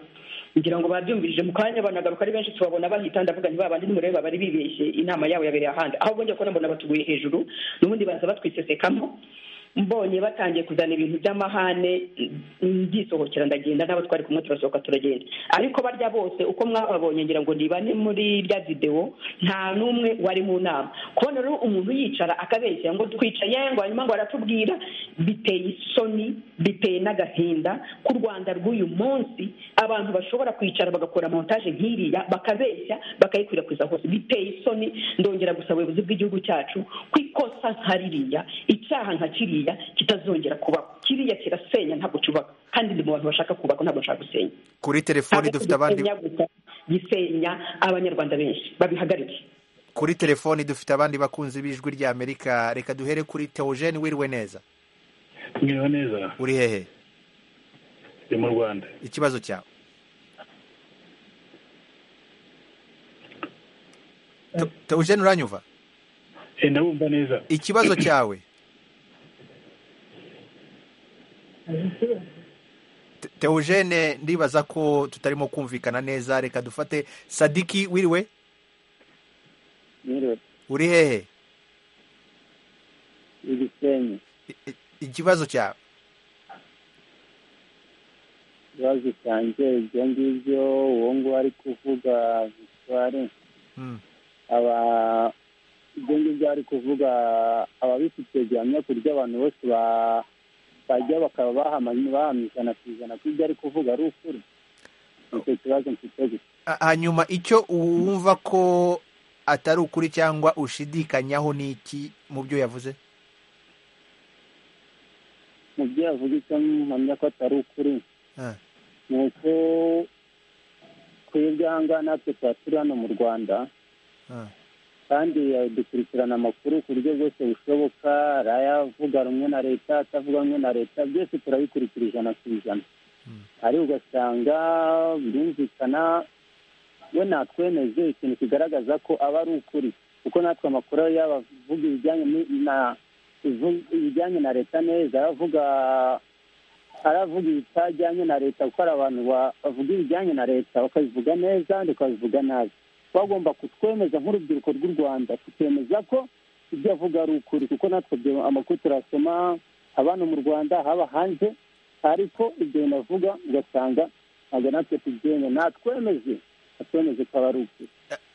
ngira ngo babyumvirije mu kanya banagaruka ari benshi tubabona bahita ndavuga nti babandi nimureba bari bibeshye inama yabo yabereye ahandi ahubwo njya kubona mbona batuguye hejuru n'ubundi baza batwisesekamo mbonye batangiye kuzana ibintu by'amahane ndisohokera ndagenda n'abo twari kumwe turasohoka turagenda ariko barya bose uko mwababonye ngira ngo ni bane muri bya videwo nta n'umwe wari mu nama kubona rero umuntu yicara akabeshya ngo twicaye ngo hanyuma ngo aratubwira biteye isoni biteye n'agahinda ku rwanda rw'uyu munsi abantu bashobora kwicara bagakora montaje nk'iriya bakabeshya bakayikwirakwiza hose biteye isoni ndongera gusaba ubuyobozi bw'igihugu cyacu ko ikosa nka ririya icyaha nka kiriya kitazongera kubaho kiriya kirasenya ntabwo cyubaka kandi ni mu bantu bashaka kubaka ntabwo nshaka gusenya kuri telefoni dufite abandi gisenya abanyarwanda benshi babihagarike kuri telefoni dufite abandi bakunzi b'ijwi rya amerika reka duhere kuri teogene wiriwe neza mwiriwe neza uri hehe ni mu rwanda ikibazo cyawe teogene uranyumva ndabumva neza ikibazo cyawe Te- Theogene ndibaza ko tutarimo kumvikana neza reka dufate sadiki wiriwe nyiriwe uri hehe igisenyi I- i- ikibazo cyawe ikibazo cyanjye ibyo ngibyo uwo nguwo ari kuvuga victoire Mm. aba ibyo ngibyo ari kuvuga ababifite gihamya ku buryo abantu bose ba- bajya bakaba bahamanya bahamya ijana ku ijana ko ibyo ari kuvuga ari ukuri icyo kibazo mfite gusa Ha- hanyuma icyo wumva ko atari ukuri cyangwa ushidikanyaho ni iki mu byo yavuze mu byo yavuga icyo mpamya ko atari ukuri Ah. ni uko twebwe aha ngaha natwe tuba turi hano mu rwanda Ah. kandi dukurikirana amakuru ku buryo bwose bushoboka ari ayavuga rumwe na leta atavuga rumwe na leta byose turabikurikira ijana ku ijana ariko ugasanga birumvikana we natwemeze ikintu kigaragaza ko aba ari ukuri kuko natwe amakuru y'abavuga ibijyanye ni- na ivu- ibijyanye na leta neza aravuga aravuga ibitajyanye na leta kuko hari abantu ba- bavuga ibijyanye na leta bakabivuga neza abandi bakabivuga nabi bagomba kutwemeza nk'urubyiruko rw'u rwanda tukemeza ko ibyo avuga ari ukuri kuko natwe ibyo amakuru turasoma abana mu rwanda haba hanze ariko ibyo bintu avuga ugasanga ntabwo natwe tubyemeye natwemeze atwemeze ko aba ari ukuri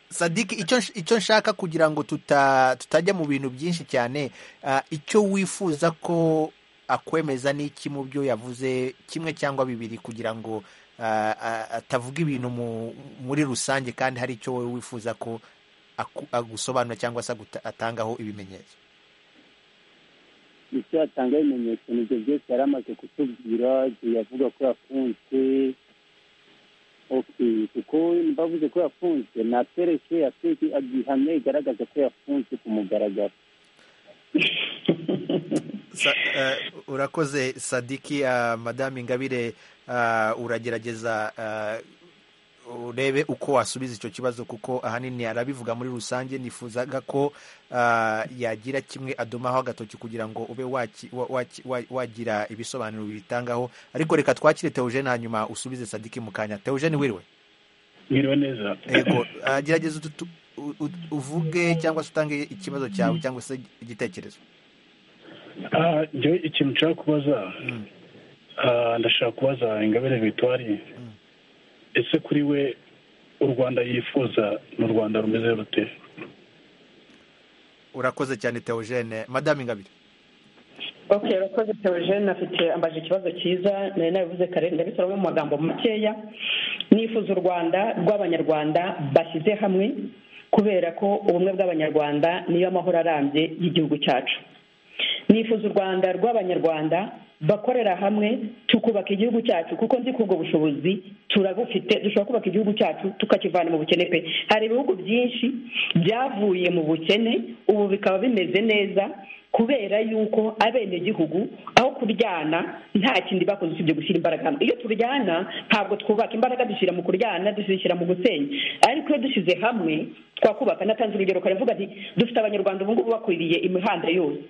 sadiki icyo nsh- icyo nshaka kugira ngo tuta tutajya mu bintu byinshi cyane ah, icyo wifuza ko akwemeza ni iki mu byo yavuze kimwe cyangwa bibiri kugira ngo ah, ah, atavuga ibintu mu- muri rusange kandi hari icyo wowe wifuza ko aku- agusobanura cyangwa se aguta- atangaho ibimenyetso icyo yatanga ibimenyetso ni ibyo byose yari amaze kutubwira igihe yavuga ko yafunzwe Okay, kuko mbavuze ko yafunzwe natwereke yatwereke ihamya igaragaza ko yafunzwe ku mugaragaro Sa- eh, urakoze sadiki ah, madamu ingabire ah, uragerageza ah, urebe uko wasubiza icyo kibazo kuko ahanini arabivuga muri rusange nifuzaga ko ah, yagira kimwe adumaho agatoki kugira ngo ube waki- wa- waki- wa- wagira ibisobanuro bibitangaho ariko reka twakire teogene hanyuma usubize sadiki mu kanya teogene wiriwe mwiriwe neza yego ah, gerageza utu- u- u- uvuge cyangwa se utange ikibazo cyawe cyangwa se igitekerezo Ah, njyewe ikintu nshaka kubaza ah, ndashaka kubaza ingabire victoire ese kuri we u rwanda yifuza ni u rwanda rumeze rute urakoze cyane teogene madamu ingabire ok urakoze teogene afite ambaje ikibazo cyiza nari nabivuze kare ndabisoramo mu magambo makeya nifuza u rwanda rw'abanyarwanda bashyize hamwe kubera ko ubumwe bw'abanyarwanda niyo amahoro arambye y'igihugu cyacu nifuza u rwanda rw'abanyarwanda bakorera hamwe tukubaka igihugu cyacu kuko nzi ko ubwo bushobozi turabufite dushobora kubaka igihugu cyacu tukakivana mu bukene pe hari ibihugu byinshi byavuye mu bukene ubu bikaba bimeze neza kubera yuko abenegihugu aho kuryana nta kindi bakoze usibye gushyira imbaraga hamwe iyo turyana ntabwo twubaka imbaraga dushyira mu kuryana dushyira mu gusenya ariko iyo dushyize hamwe twakubaka natanze urugero kare mvuga ati dufite abanyarwanda ubu ngubu bakwiriye imihanda yose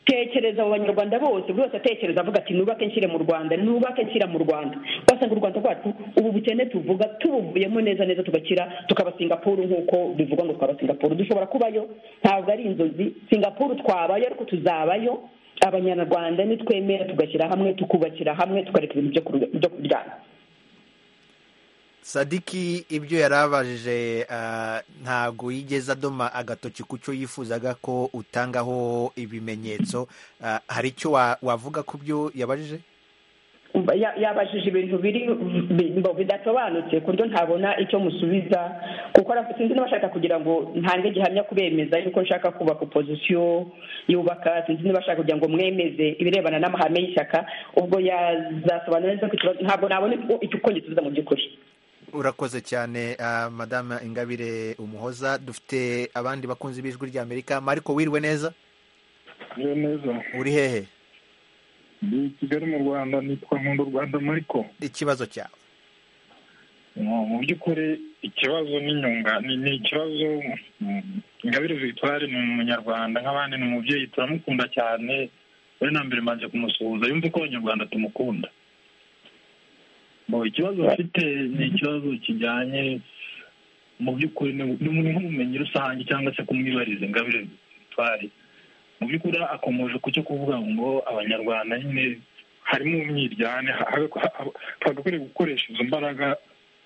tekereza abo banyarwanda bose buri wese atekereza avuga ati nubake nshyire mu rwanda nubake nshyira mu rwanda ugasanga u rwanda rwacu ubu bukene tuvuga tubuvuyemo neza neza tugakira tukaba singapuru nk'uko bivugwa ngo twaba singapuru dushobora kubayo ntabwo ari inzozi singapuru twabayo ariko tuzabayo abanyarwanda nitwemera tugashyira hamwe tukubakira hamwe tukareka ibintu byo kuru- byo kuryana sadiki ibyo yari abajije ah, ntago yigeze adoma agatoki ku cyo yifuzaga ko utangaho ibimenyetso Ah, hari icyo wa- wavuga ku byo yabajije Umva, ya- yabajije ibintu biri bi- ngo bidasobanutse ku buryo ntabona icyo musubiza kuko ara- sinzi n'abashaka kugira ngo ntange gihamya kubemeza yuko nshaka kubaka opozisiyo yubaka sinzi n'abashaka kugira ngo mwemeze ibirebana n'amahame y'ishyaka ubwo yazasobanura neza ko ikibazo ntabwo nabona icyo uko ngisubiza mu by'ukuri urakoze cyane ah, madame ingabire umuhoza dufite abandi bakunzi b'ijwi ry'amerika mariko wirwe neza mwiriwe neza uri hehe ni kigali mu rwanda nitwa nkunda u rwanda mariko ikibazo cyawe mu by'ukuri ikibazo n'inyunga ni ikibazo ingabire victoire ni umunyarwanda nk'abandi ni umubyeyi turamukunda cyane buri na mbere manje kumusuhuza yumve ko abanyarwanda tumukunda ikibazo afite ni ikibazo kijyanye mu by'ukuri ni nk'ubumenyi rusange cyangwa se kumwibariza ingabire victoire mu by'ukuri akomeje ku cyo kuvuga ngo abanyarwanda nyine harimo umwiryane twagakwiye gukoresha izo mbaraga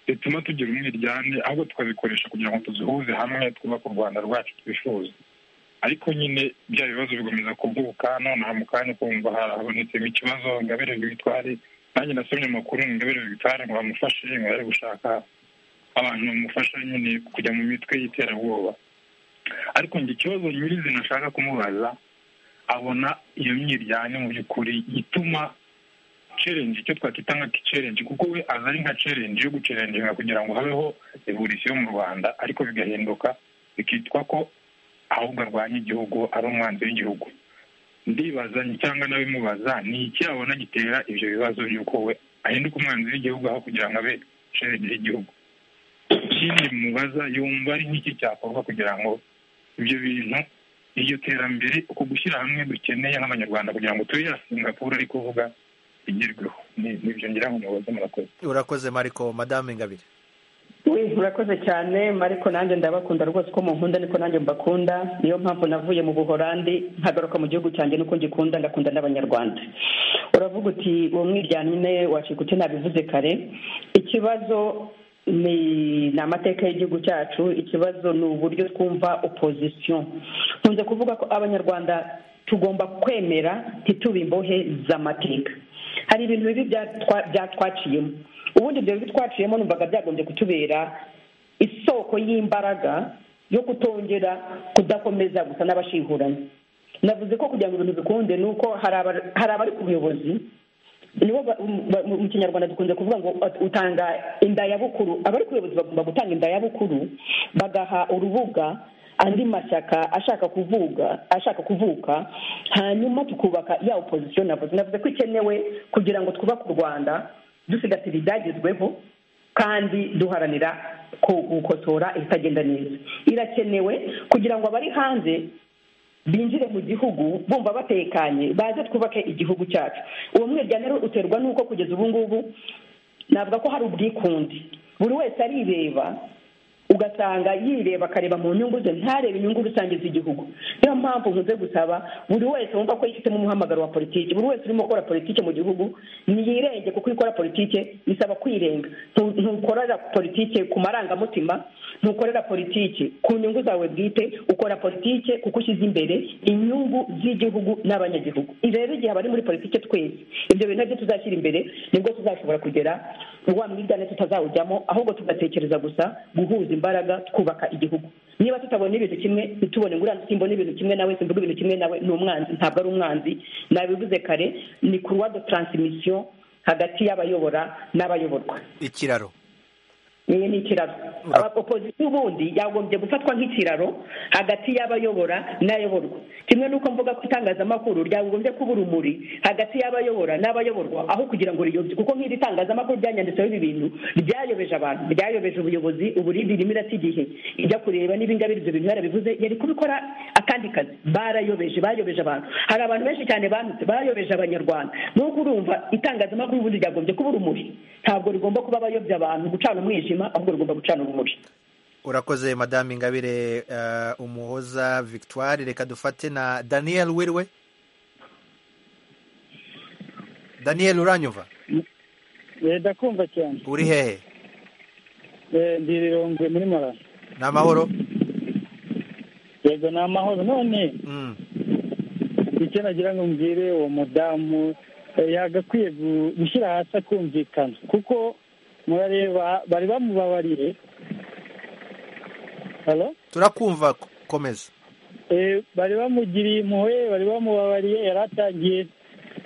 bituma tugira umwiryane ahubwo tukazikoresha kugira ngo tuzihuze hamwe twubake u rwanda rwacu twifuza ariko nyine bya bibazo bikomeza kuvuka nonaha mu kanya ukumva habonetsemo ikibazo ngabere ibitware nanjye nasomye amakuru ngabere ibitware ngo bamufashe ngo bari gushaka abantu bamufasha nyine kujya mu mitwe y'iterabwoba ariko njye ikibazo nyirizina ashaka kumubaza abona iyo myiryane mu by'ukuri ituma challenge icyo twakwita nka challenge kuko we aza ari nka challenge yo gucerenjinga kugira ngo habeho evolisiyo mu rwanda ariko bigahinduka bikitwa ko ahubwo arwanya igihugu ari umwanzi w'igihugu ndibaza cyangwa n'abimubaza ni iki yabona gitera ibyo bibazo by'uko we ahinduka umwanzi w'igihugu aho kugira ngo abe challenge y'igihugu ikindi bimubaza yumva ari nk'iki cyakorwa kugira ngo ibyo bintu iryo terambere uko gushyira hamwe dukeneye nk'abanyarwanda kugira ngo tube ya singapuru ari kuvuga bigerweho nibyo ngira ngo mubaze murakoze urakoze mariko madame ingabire we urakoze cyane mariko nanjye ndabakunda rwose uko munkunda niko nanjye mbakunda niyo mpamvu navuye mu buhorandi nkagaruka mu gihugu cyanjye nuko ngikunda ngakunda n'abanyarwanda uravuga uti uwo mwiryane nyine wacikute nabivuze kare ikibazo ni ni amateka y'igihugu cyacu ikibazo ni uburyo twumva opozisiyo nkunze kuvuga ko abanyarwanda tugomba kwemera ntitube imbohe z'amateka hari ibintu bibi byatwaciyemo ubundi ibyo bibi twaciyemo numvaga byagombye kutubera isoko y'imbaraga yo kutongera kudakomeza gusa n'abashihuranye navuze ko kugira ngo ibintu bikunde ni uko hari abari ku buyobozi nibo mu kinyarwanda dukunze kuvuga ngo utanga inda ya bukuru abari ku buyobozi bagomba gutanga inda ya bukuru bagaha urubuga andi mashyaka ashaka kuvuga ashaka kuvuka hanyuma tukubaka ya opozisiyo navuze navuze ko ikenewe kugira ngo twubake u rwanda dusigasira ibyagezweho kandi duharanira gukosora ibitagenda neza irakenewe kugira ngo abari hanze binjire mu gihugu bumva batekanye baze twubake igihugu cyacu uwo mwiryane uterwa n'uko kugeza ubu ngubu navuga ko hari ubwikunde buri wese arireba ugasanga yireba akareba mu nyungu ze ntarebe inyungu rusange z'igihugu niyo mpamvu nkunze gusaba buri wese wumva ko yifitemo umuhamagaro wa politiki buri wese urimo gukora politiki mu gihugu ntiyirenge kuko iyo ukora politiki bisaba kwirenga ntukorera politiki ku marangamutima ntukorera politiki ku nyungu zawe bwite ukora politiki kuko ushyize imbere inyungu z'igihugu n'abanyagihugu rero igihe abari muri politiki twese ibyo bintu nabyo tuzashyira imbere nibwo tuzashobora kugera wa mwigane tutazawujyamo ahubwo tugatekereza gusa guhuza imbaraga twubaka igihugu niba tutabona ibintu kimwe ntitubone ngo uriya simbona ibintu kimwe nawe simvuga ibintu kimwe nawe ni umwanzi ntabwo ari umwanzi nabivuze kare ni kuruwa do taransimisiyo hagati y'abayobora n'abayoborwa ikiraro iyi ni ikiraro opozisiyo ubundi yagombye gufatwa nk'ikiraro hagati y'abayobora n'ayoborwa kimwe n'uko mvuga ko itangazamakuru ryagombye kuba urumuri hagati y'abayobora n'abayoborwa aho kugira ngo riyobye kuko nk'iri tangazamakuru ryanyanditseho ibi bintu ryayobeje abantu ryayobeje ubuyobozi ubu ririmo irata igihe ijya kureba niba ingabire ibyo bintu yarabivuze yari kubikora akandi kazi barayobeje bayobeje abantu hari abantu benshi cyane banditse bayobeje abanyarwanda nk'uko urumva itangazamakuru ubundi ryagombye kuba urumuri ntabwo rigomba kuba abayobye abantu gucana umwijima ahubwo rigomba gucana urumuri urakoze madame ingabire umuhoza victoire reka dufate na daniel wirwe daniel uranyumva ndakumva cyane uri hehe ndi rirongwe muri mara ni amahoro yego ni amahoro none icyo nagira ngo mbwire uwo mudamu yagakwiye gushyira hasi akumvikana kuko murareba bari bamubabariye turakumva komeza bari bamugiriye impuhwe bari bamubabariye yari atangiye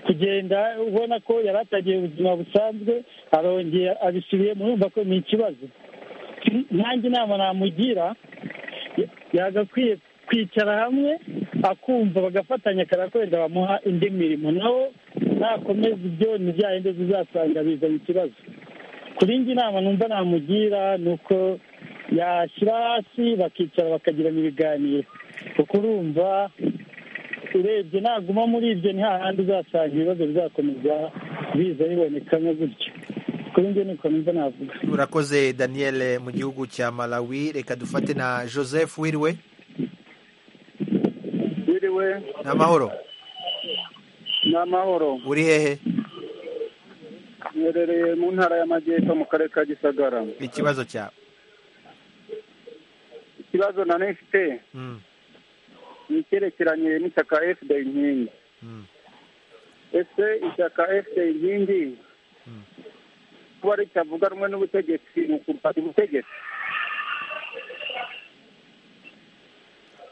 kugenda ubona ko yari atagiye ubuzima busanzwe arongera abisubiyemo urumva ko ni ikibazo ntange inama namugira yagakwiye kwicara hamwe akumva bagafatanya akarako wenda bamuha indi mirimo naho nakomeza ibyo ni bya bindi bizasanga bizanye ikibazo kuri njye inama numva namugira ni uko yashyira hasi bakicara bakagirana ibiganiro kuko urumva urebye naguma muri ibyo ni hahandi uzasanga ibibazo bizakomeza biza bibonekamo gutyo kuri njye niko numva navuga urakoze daniel mu gihugu cya malawi reka dufate na joseph wiriwe wiriwe ni amahoro ni amahoro uri hehe mwerereye mu ntara y'amajyepfo mu karere ka gisagara ikibazo cyawe ikibazo nari mfite Mm, ni icyerekeranye n'ishyaka fda inkingi mm. ese ishyaka fda inkingi kuba ritavuga rumwe n'ubutegetsi ni ukurwanya ubutegetsi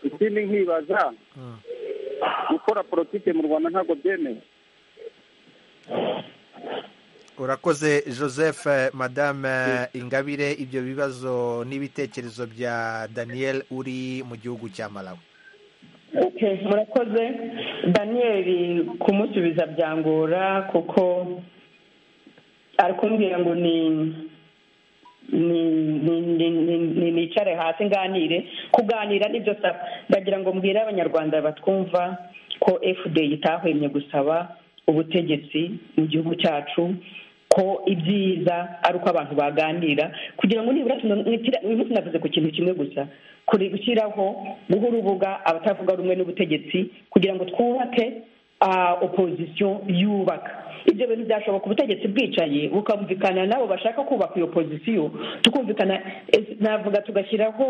ikindi nkibaza Mm. gukora politike mu rwanda ntabwo byemewe urakoze joseph eh, madame eh, ingabire ibyo bibazo n'ibitekerezo bya daniel uri mu gihugu cya malawi Okay, murakoze daniel kumusubiza byangora kuko ari kumbwira ngo ni ni- ni- ni- ni- ni- nicare hasi nganire kuganira nibyo saba ndagira ngo mbwire abanyarwanda batwumva ko fda itahwemye gusaba ubutegetsi mu gihugu cyacu ko ibyiza ari uko abantu baganira kugira ngo nibura tuna- nitira- uyu munsi navuze ku kintu kimwe gusa kuri gushyiraho guha urubuga abatavuga rumwe n'ubutegetsi kugira ngo twubake ah, opozisiyo yubaka ibyo bintu byashoboka ubutegetsi bwicaye bukumvikana n'abo bashaka kubaka iyo pozisiyo tukumvikana eh, navuga tugashyiraho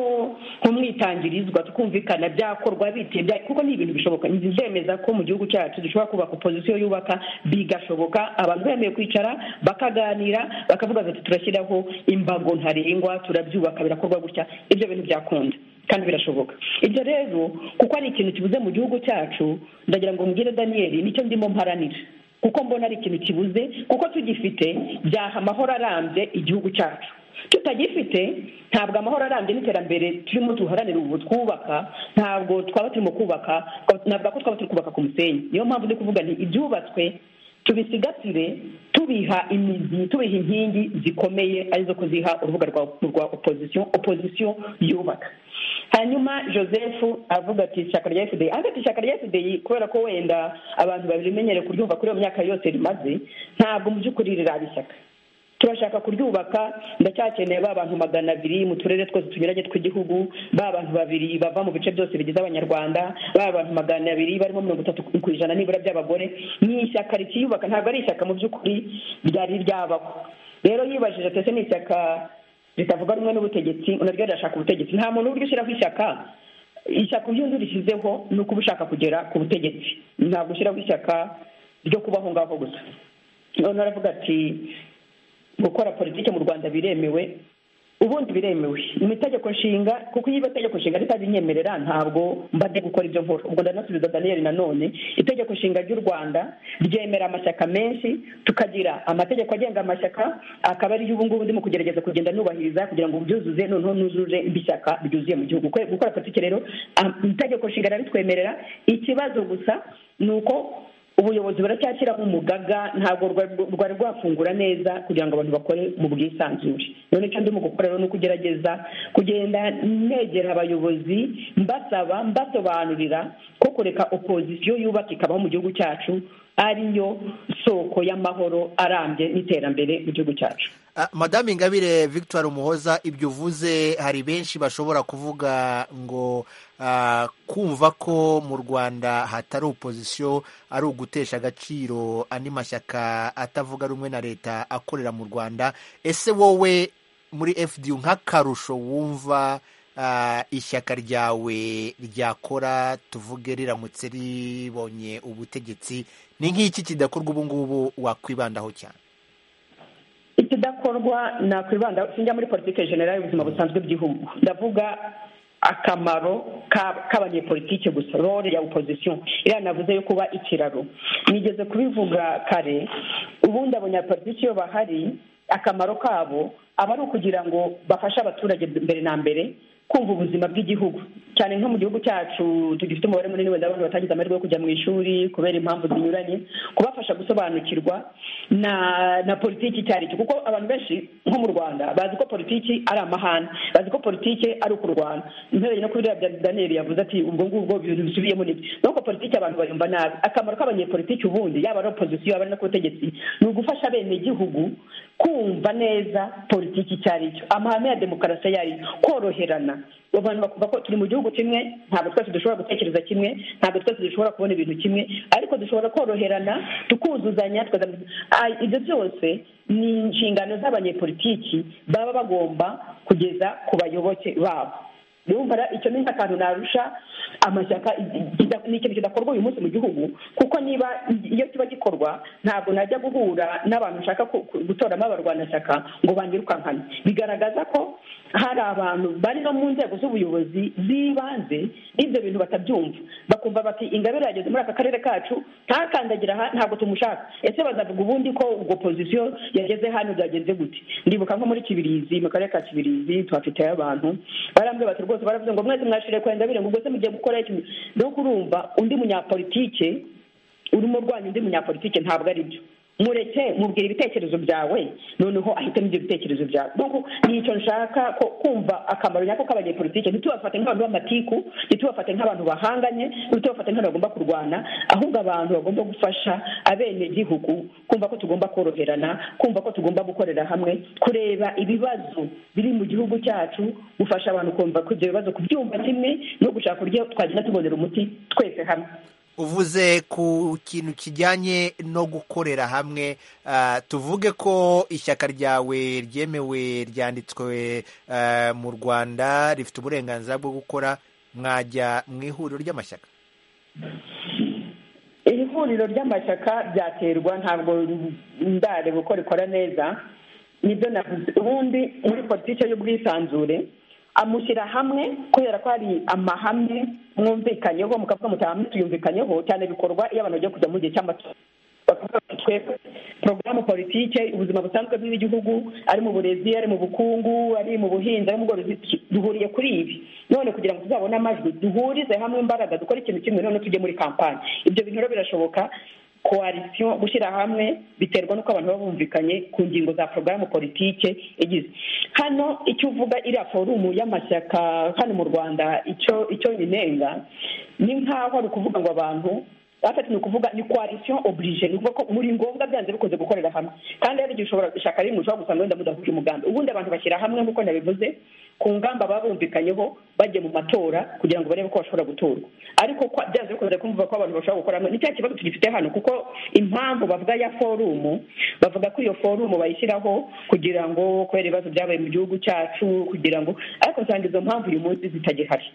nk'umwitangirizwa tukumvikana byakorwa bite bya- kuko ni ibintu bishoboka Nzi- nzemeza ko mu gihugu cyacu dushobora kubaka opozisiyo yubaka bigashoboka abantu bemewe kwicara bakaganira bakavuga bati turashyiraho imbago ntarengwa turabyubaka birakorwa gutya ibyo bintu byakunda kandi birashoboka ibyo rero kuko ari ikintu kibuze mu gihugu cyacu ndagira ngo mbwire daniel nicyo ndimo mparanira kuko mbona ari ikintu kibuze kuko tugifite byaha amahoro arambye igihugu cyacu tutagifite ntabwo amahoro arambye n'iterambere turimo duharanira ubu twubaka ntabwo twaba turimo kubaka navuga ko twaba turi kubaka ku musenyi niyo mpamvu ndi kuvuga nti ibyubatswe tubisigasire tubiha imizi tubiha inkingi zikomeye arizo kuziha urubuga rwa rwa opozisiyo opozisiyo yubaka hanyuma joseph avuga ati ishyaka rya fda avuga ati ishyaka rya fda kubera ko wenda abantu babirimenyereye kuryumva kuri iyo myaka yose rimaze ntabwo mu by'ukuri riraba ishyaka turashaka kuryubaka ndacyakeneye ba bantu magana abiri mu turere twose tunyuranye tw'igihugu ba bantu babiri bava mu bice byose bigize abanyarwanda ba bantu magana abiri barimo mirongo itatu ku ijana nibura by'abagore ni ishyaka rikiyubaka ntabwo ari ishyaka mu by'ukuri ryari ryabaho rero yibajije ati ese ni ishyaka ritavuga rumwe n'ubutegetsi naryo rirashaka ubutegetsi nta muntu uburyo ushyiraho ishyaka ishyaka uburyo undi rishyizeho ni ukuba ushaka kugera ku butegetsi ntabwo ushyiraho ishyaka ryo kubaho ngaho gusa noneho aravuga ati gukora politiki mu rwanda biremewe ubundi biremewe mu itegeko nshinga kuko iyo itegeko nshinga ritabinyemerera ntabwo mbajya gukora ibyo nkora ubwo ndanasubiza daniel nanone itegeko nshinga ry'u rwanda ryemera amashyaka menshi tukagira amategeko agenga amashyaka akaba ariyo ubu ngubu ndimo kugerageza kugenda nubahiriza kugira ngo byuzuze noneho nuzure indi shyaka ryuzuye mu gihugu Kwe- gukora politiki rero ah, itegeko nshinga rirabitwemerera ikibazo gusa ni uko ubuyobozi buracyashyira mu mugaga ntabwo rwa- rwari rwafungura neza kugira ngo abantu bakore mu bwisanzure none icyo ndimo gukora rero ni ukugerageza kugenda negera abayobozi mbasaba mbasobanurira ko kureka opozisiyo yubaka ikabaho mu gihugu cyacu ariyo soko y'amahoro arambye n'iterambere mu gihugu cyacu Ah, madame ingabire victoire umuhoza ibyo uvuze hari benshi bashobora kuvuga ngo ah, kumva ko mu rwanda hatari opozisiyo ari ugutesha agaciro andi mashyaka atavuga rumwe na leta akorera mu rwanda ese wowe muri fdu nk'akarusho wumva ah, ishyaka ryawe ryakora tuvuge riramutse ribonye ubutegetsi ni nk'iki kidakorwa ubu ngubu wakwibandaho cyane ikidakorwa nakwibanda sinjya muri politike generale y'ubuzima busanzwe bw'igihugu ndavuga akamaro ka- k'abanyepolitike gusa role ya opposition iriya navuze yo kuba ikiraro nigeze kubivuga kare ubundi abanyapolitike iyo bahari akamaro kabo aba ari ukugira ngo bafashe abaturage mbere na mbere kumva ubuzima bw'igihugu cyane nko mu gihugu cyacu tugifite umubare munini wenda abantu batagize amahirwe yo kujya mu ishuri kubera impamvu zinyuranye kubafasha gusobanukirwa na na politiki icyo ari cyo kuko abantu benshi nko mu rwanda bazi ko politiki ari amahane bazi ko politiki ari ukurwana impereye no kuri bya daniel yavuze ati ubwo ngubwo ibintu bisubiyemo nibyo nuko politiki abantu bayumva nabi akamaro k'abanyepolitiki ubundi yaba ari opozisiyo yaba ari no ku butegetsi ni ugufasha abenegihugu kumva neza politiki icyo ari cyo amahame ya demokarasi ayo ari yo koroherana abantu bakumva ko turi mu gihugu kimwe ntabwo twese dushobora gutekereza kimwe ntabwo twese dushobora kubona ibintu kimwe ariko dushobora koroherana tukuzuzanya ibyo byose ni inshingano z'abanyepolitiki baba bagomba kugeza ku bayoboke babo yumva icyo ni nk'akantu narusha amashyaka ni ikintu kidakorwa uyu munsi mu gihugu kuko niba iyo kiba gikorwa ntabwo najya guhura n'abantu nshaka gutoramo abarwanashyaka ngo banyirukankane bigaragaza ko hari abantu bari no mu nzego z'ubuyobozi z'ibanze ibyo bintu batabyumva bakumva bati ingabire yageze muri aka karere kacu ntakandagira aha ntabwo tumushaka ese bazavuga ubundi ko ubwo pozisiyo yageze hano byagenze gute ndibuka nko muri kibirizi mu karere ka kibirizi tuhafiteyo abantu barambwira bati rwose baravuze ngo mwese mwashire kwa ingabire ngo ubwo se mugiye gukora ikintu nuko urumva undi munyapolitike urimo urwanya undi munyapolitike ntabwo ari byo mureke mubwira ibitekerezo byawe noneho ahitamo ibyo bitekerezo byawe nuko nicyo nshaka ko kumva akamaro nyako k'abanyepolitike ntitubafate nk'abantu b'amatiku ntitubafate nk'abantu bahanganye ntitubafate nk'abantu bagomba kurwana ahubwo abantu bagomba gufasha abenegihugu kumva ko tugomba koroherana kumva ko tugomba gukorera hamwe kureba ibibazo biri mu gihugu cyacu gufasha abantu kumva ko ibyo bibazo kubyumva kimwe no gushaka uburyo twagenda tubonera umuti twese hamwe uvuze ku kintu kijyanye no gukorera hamwe tuvuge ko ishyaka ryawe ryemewe ryanditswe mu rwanda rifite uburenganzira bwo gukora mwajya mu ihuriro ry'amashyaka iri huriro ry'amashyaka byaterwa ntabwo ndareba uko rikora neza nibyo navuze ubundi muri politiki y'ubwisanzure amushyira hamwe kubera ko hari amahame mwumvikanyeho mukavuga mutahamwe tuyumvikanyeho cyane bikorwa iyo abantu bagiye kujya mu gihe cy'amatora bavuga twebwe porogaramu politike ubuzima busanzwe bw'igihugu ari mu burezi ari mu bukungu ari mu buhinzi ari mu bworozi duhuriye kuri ibi none kugira ngo tuzabone amajwi duhurize hamwe imbaraga dukore ikintu kimwe none tujye muri kampani ibyo bintu rero birashoboka koalisiyo gushyira hamwe biterwa n'uko abantu baba bumvikanye ku ngingo za porogaramu politike igize hano icyo uvuga iriya forumu y'amashyaka hano mu rwanda icyo icyo binenga ni nk'aho ari ukuvuga ngo abantu batatu ni ukuvuga ni koalisiyo oburije ni ukuvuga ko muri ngombwa byanze bikunze gukorera hamwe kandi hari igihe ushobora ishyaka rimwe ushobora gusanga wenda mudahuje umugambi ubundi abantu bashyira hamwe nk'uko nabivuze ku ngamba baba bumvikanyeho bajya mu matora kugira ngo barebe ko bashobora gutorwa ariko byanze bikunze kumva ko abantu bashobora gukora hamwe ni cya kibazo tugifite hano kuko impamvu bavuga ya forumu bavuga ko iyo forumu bayishyiraho kugira ngo kubera ibibazo byabaye mu gihugu cyacu kugira ngo ariko usanga izo mpamvu uyu munsi zitagihari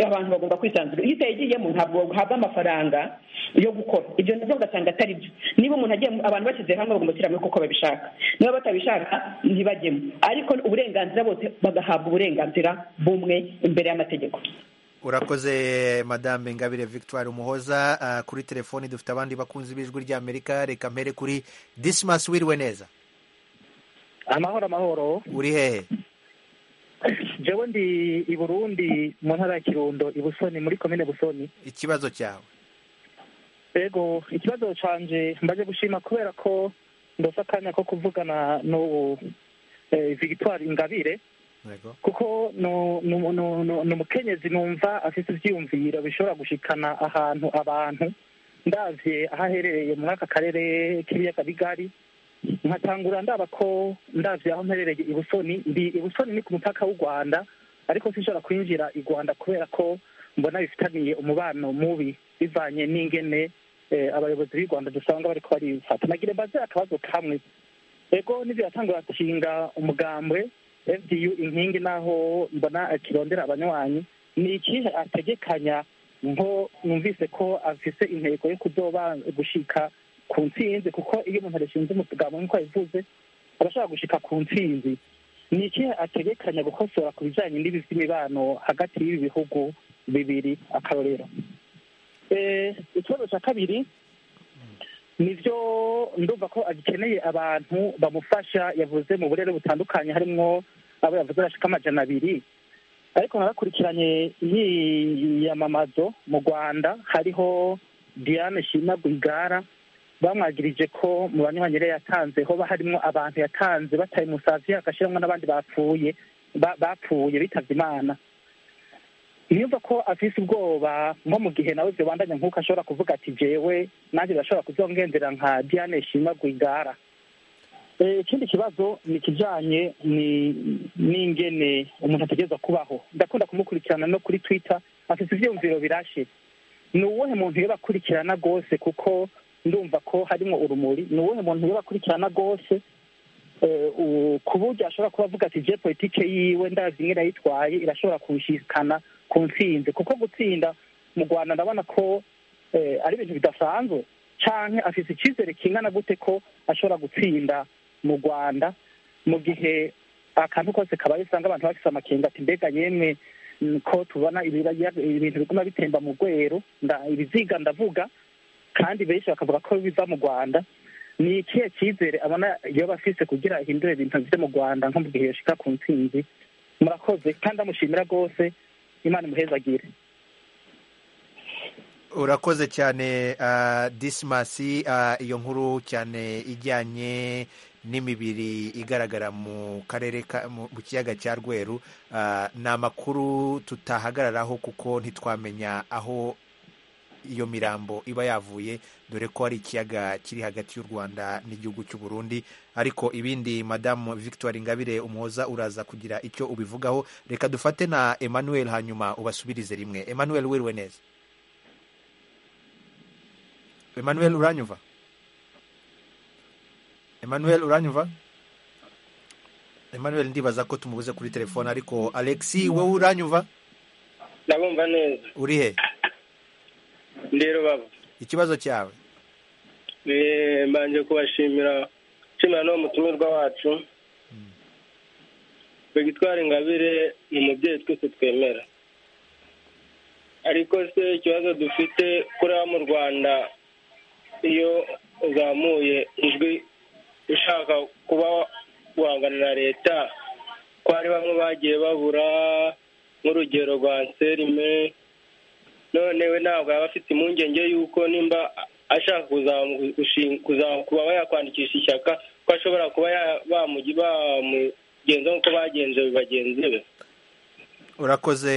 abantu bagomba kwisanzura iyo utayigiyemo ntabwo bahabwa amafaranga yo gukora ibyo nabyo ugasanga atari byo niba umuntu agiye abantu bashyize hamwe bagomba gushyira hamwe kuko babishaka niba batabishaka ntibajyemo ariko uburenganzira bose bagahabwa uburenganzira bumwe imbere y'amategeko urakoze madame ngabire victoire umuhoza kuri telefoni dufite abandi bakunzi b'ijwi ry'amerika reka mpere kuri disimasi wiriwe neza amahoro amahoro uri hehe jewe ndi i burundi mu ntara ya kirundo i busoni muri komine busoni ikibazo cyawe yego ikibazo canje mbaje gushima kubera ko ndose akanya ko kuvugana n'ubu victoire ingabire kuko ni umukenyezi numva afite ibyiyumviro bishobora gushikana ahantu abantu ndavye aho aherereye muri aka karere k'ibiyaga bigari nkatangura ndaba ko ndazi aho mperereye i busoni ndi i busoni ni ku mupaka w'u rwanda ariko sinshobora kwinjira i rwanda kubera ko mbona bifitaniye umubano mubi bivanye n'ingene abayobozi b'i rwanda dusanga bari ko barifata nagira mbaze akabazo kamwe ego nibyo yatangura nshinga umugambwe fdu inkingi n'aho mbona kirondera abanywanyi ni ikihe ategekanya nko numvise ko afise intego yo kudoba gushika ku ntsinzi kuko iyo umuntu adashinze umugambi nk'uko yabivuze arashobora gushyika ku ntsinzi ni iki ategekanya gukosora ku bijyanye n'ibi by'imibano hagati y'ibi bihugu bibiri akarorero ikibazo cya kabiri nibyo ndumva ko agikeneye abantu bamufasha yavuze mu burere butandukanye harimo abo yavuze arashika amajana abiri ariko narakurikiranye yiyamamazo mu rwanda hariho diane shima rwigara bamwagirije ko mu banywanyi rero yatanze hoba harimo abantu yatanze bataye umusazi yagashyiramo n'abandi bapfuye ba- bapfuye bitavye imana niyumva ko afise ubwoba nko mu gihe nawe vyobandanya nk'uko ashobora kuvuga ati jewe nanjye birashobora kuzongenzera nka diane shima rwigara Eh, ikindi kibazo ni ikijanye ni- n'ingene umuntu ategerezwa kubaho ndakunda kumukurikirana no kuri twitter afise ivyiyumviro birashe ni uwuhe muntu iyo bakurikirana rwose kuko ndumva ko harimo urumuri ni uwuhe muntu iyo bakurikirana rwose eh, u- ku buryo ashobora kuba avuga ati je politike yiwe ndazi imwe irayitwaye irashobora kuwushikana ku ntsinzi kuko gutsinda mu rwanda ndabona ko eh, ari ibintu bidasanzwe canke afise icyizere kingana gute ko ashobora gutsinda mu rwanda mu gihe akantu kose kabaye usanga abantu bafise amakenga ati mbega yemwe mm, ko tubona ibiraya- ibintu biguma bitemba mu rwero nda- ibiziga ndavuga kandi benshi bakavuga ko biva mu rwanda ni ikihe cyizere abona iyo bafise kugira ahindure ibintu byo mu rwanda nko mu gihe yoshika ku ntsinzi murakoze kandi amushimira rwose imana imuhezagire urakoze cyane ah, disimasi ah, iyo nkuru cyane ijyanye n'imibiri igaragara mu karere ka- mu mu kiyaga cya rweru Ah, ni amakuru tutahagararaho kuko ntitwamenya aho iyo mirambo iba yavuye dore ko hari ikiyaga kiri hagati y'u rwanda n'igihugu cy'u burundi ariko ibindi madamu victoire ingabire umuhoza uraza kugira icyo ubivugaho reka dufate na emmanuel hanyuma ubasubirize rimwe emmanuel wiriwe neza emmanuel uranyumva emmanuel uranyumva emmanuel ndibaza ko tumubuze kuri telefone ariko alexi wowe uranyumva ndabumva neza uri he ndi rubavu ikibazo cyawe Eh, mbanje kubashimira nshimira n'uwo mutumirwa wacu bagitwara ingabire ni umubyeyi twese twemera ariko se ikibazo dufite kuriya mu rwanda iyo uzamuye ijwi ushaka kuba wanganira leta ko hari bamwe bagiye babura nk'urugero rwa nserime none we ntabwo yaba afite impungenge y'uko nimba ashaka kuzamu- gushin- kuza- kuba yakwandikisha ishyaka ko ashobora kuba ya- bamugi- bamugenza nk'uko bagenzuye bagenzi be urakoze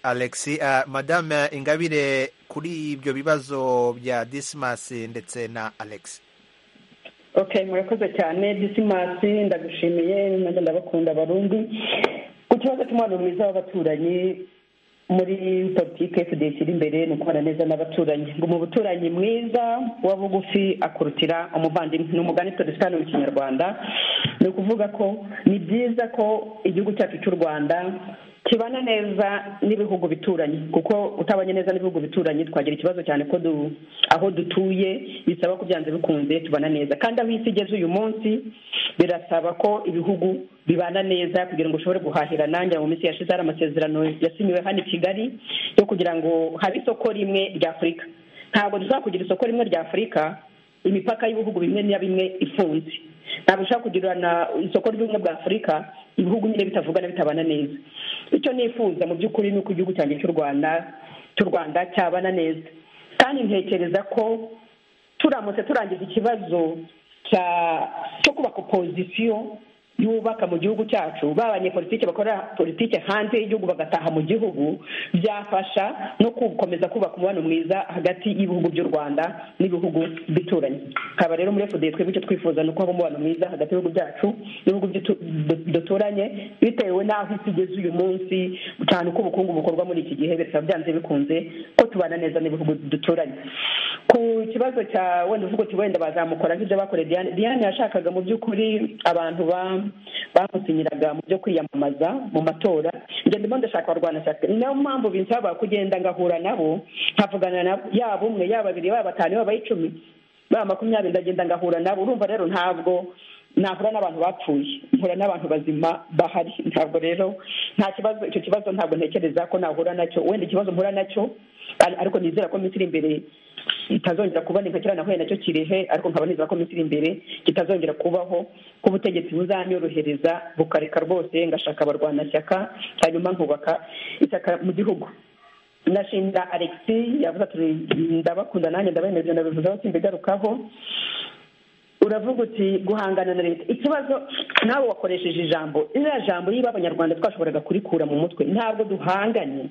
alexi Ah, madame ingabire kuri ibyo bibazo bya dismas ndetse na alexi okay murakoze cyane disimasi ndagushimiye nanjye ndabakunda abarundi ku kibazo cy'umubano mwiza w'abaturanyi muri politiki fdc iri imbere ni ukubana neza n'abaturanyi ngo mu buturanyi mwiza wa bugufi akurutira umuvandimwe ni umugani turisikani mu kinyarwanda ni ukuvuga ko ni byiza ko igihugu cyacu cy'u rwanda kibana neza n'ibihugu bituranye kuko utabanye neza n'ibihugu bituranye twagira ikibazo cyane ko du- aho dutuye bisaba ko byanze bikunze tubana neza kandi aho isi igeze uyu munsi birasaba ko ibihugu bibana neza kugira ngo ushobore guhahirana njya mu minsi yashize hari amasezerano yasinyiwe hano i kigali yo kugira ngo habe isoko rimwe rya afurika ntabwo dushobora kugira isoko rimwe rya afurika imipaka y'ibihugu bimwe na bimwe ifunze ntabwo ushobora kugirana isoko ry'ubumwe bwa afurika ibihugu nyine bitavugana bitabana neza icyo nifuza mu by'ukuri ni uko igihugu cyanjye cy'u rwanda cy'u rwanda cyabana neza kandi ntekereza ko turamutse turangiza ikibazo cya cyo kubaka opozisiyo yubaka mu gihugu cyacu b'abanyepolitike bakora politike hanze y'igihugu bagataha mu gihugu byafasha no gukomeza kubaka umubano mwiza hagati y'ibihugu by'u rwanda n'ibihugu bituranye haba rero muri fda twebwe icyo twifuza ni ukubaho umubano mwiza hagati y'ibihugu byacu n'ibihugu by'itu- du- duturanye bitewe n'aho isi igeze uyu munsi cyane uko ubukungu bukorwa muri iki gihe bikaba byanze bikunze ko tubana neza n'ibihugu duturanye ku kibazo cya wenda uvuga uti wenda bazamukora nk'ibyo bakoreye diane diane yashakaga mu by'ukuri abantu ba- bamusinyiraga mu byo kwiyamamaza mu matora njye ndimo ndashaka abarwanashyaka ni nayo mpamvu binsaba kugenda ngahura nabo nkavugana nabo yaba umwe yaba babiri yaba batanu yaba icumi ba makumyabiri ndagenda ngahura nabo urumva rero ntabwo nahura n'abantu bapfuye mpura n'abantu bazima bahari ntabwo rero nta kibazo icyo kibazo ntabwo ntekereza ko nahura nacyo wenda ikibazo mpura nacyo ar- ariko nizera ko iminsi iri imbere itazongera kuboneka kiriya nahuye nacyo kirehe ariko nkaba nizera ko iminsi iri imbere kitazongera kubaho ko ubutegetsi buzanyorohereza bukareka rwose ngashaka abarwanashyaka hanyuma nkubaka ishyaka mu gihugu nashimira alexi yavuze ati ndabakunda nanjye ndabemeje ndabivuzeho simbigarukaho uravuga uti guhangana na leta ikibazo nawe wakoresheje ijambo iriya jambo niba abanyarwanda twashoboraga kurikura mu mutwe ntabwo duhanganye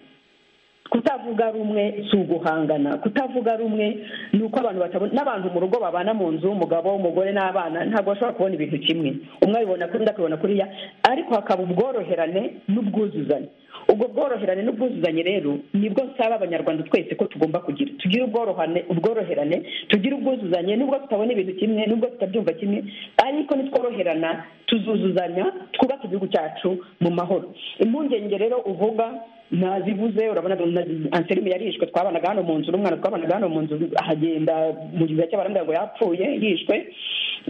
kutavuga rumwe si uguhangana kutavuga rumwe ni uko abantu batabona n'abantu mu rugo babana mu nzu umugabo umugore n'abana ntabwo bashobora kubona ibintu kimwe umwe abibona kuri undi akabibona kuriya ariko hakaba ubworoherane n'ubwuzuzanye ubwo bworoherane n'ubwuzuzanye rero nibwo nsaba abanyarwanda twese ko tugomba kugira tugire ubworoherane tugire ubwuzuzanye nubwo tutabona ibintu kimwe nubwo tutabyumva kimwe ariko nitworoherana tuzuzuzanya twubake igihugu cyacu mu mahoro impungenge rero uvuga ntazivuze urabona anselme yarishwe twabanaga hano mu nzu n'umwana twabanaga hano mu nzu ahagenda mu gihe cy'abarambwira ngo yapfuye yishwe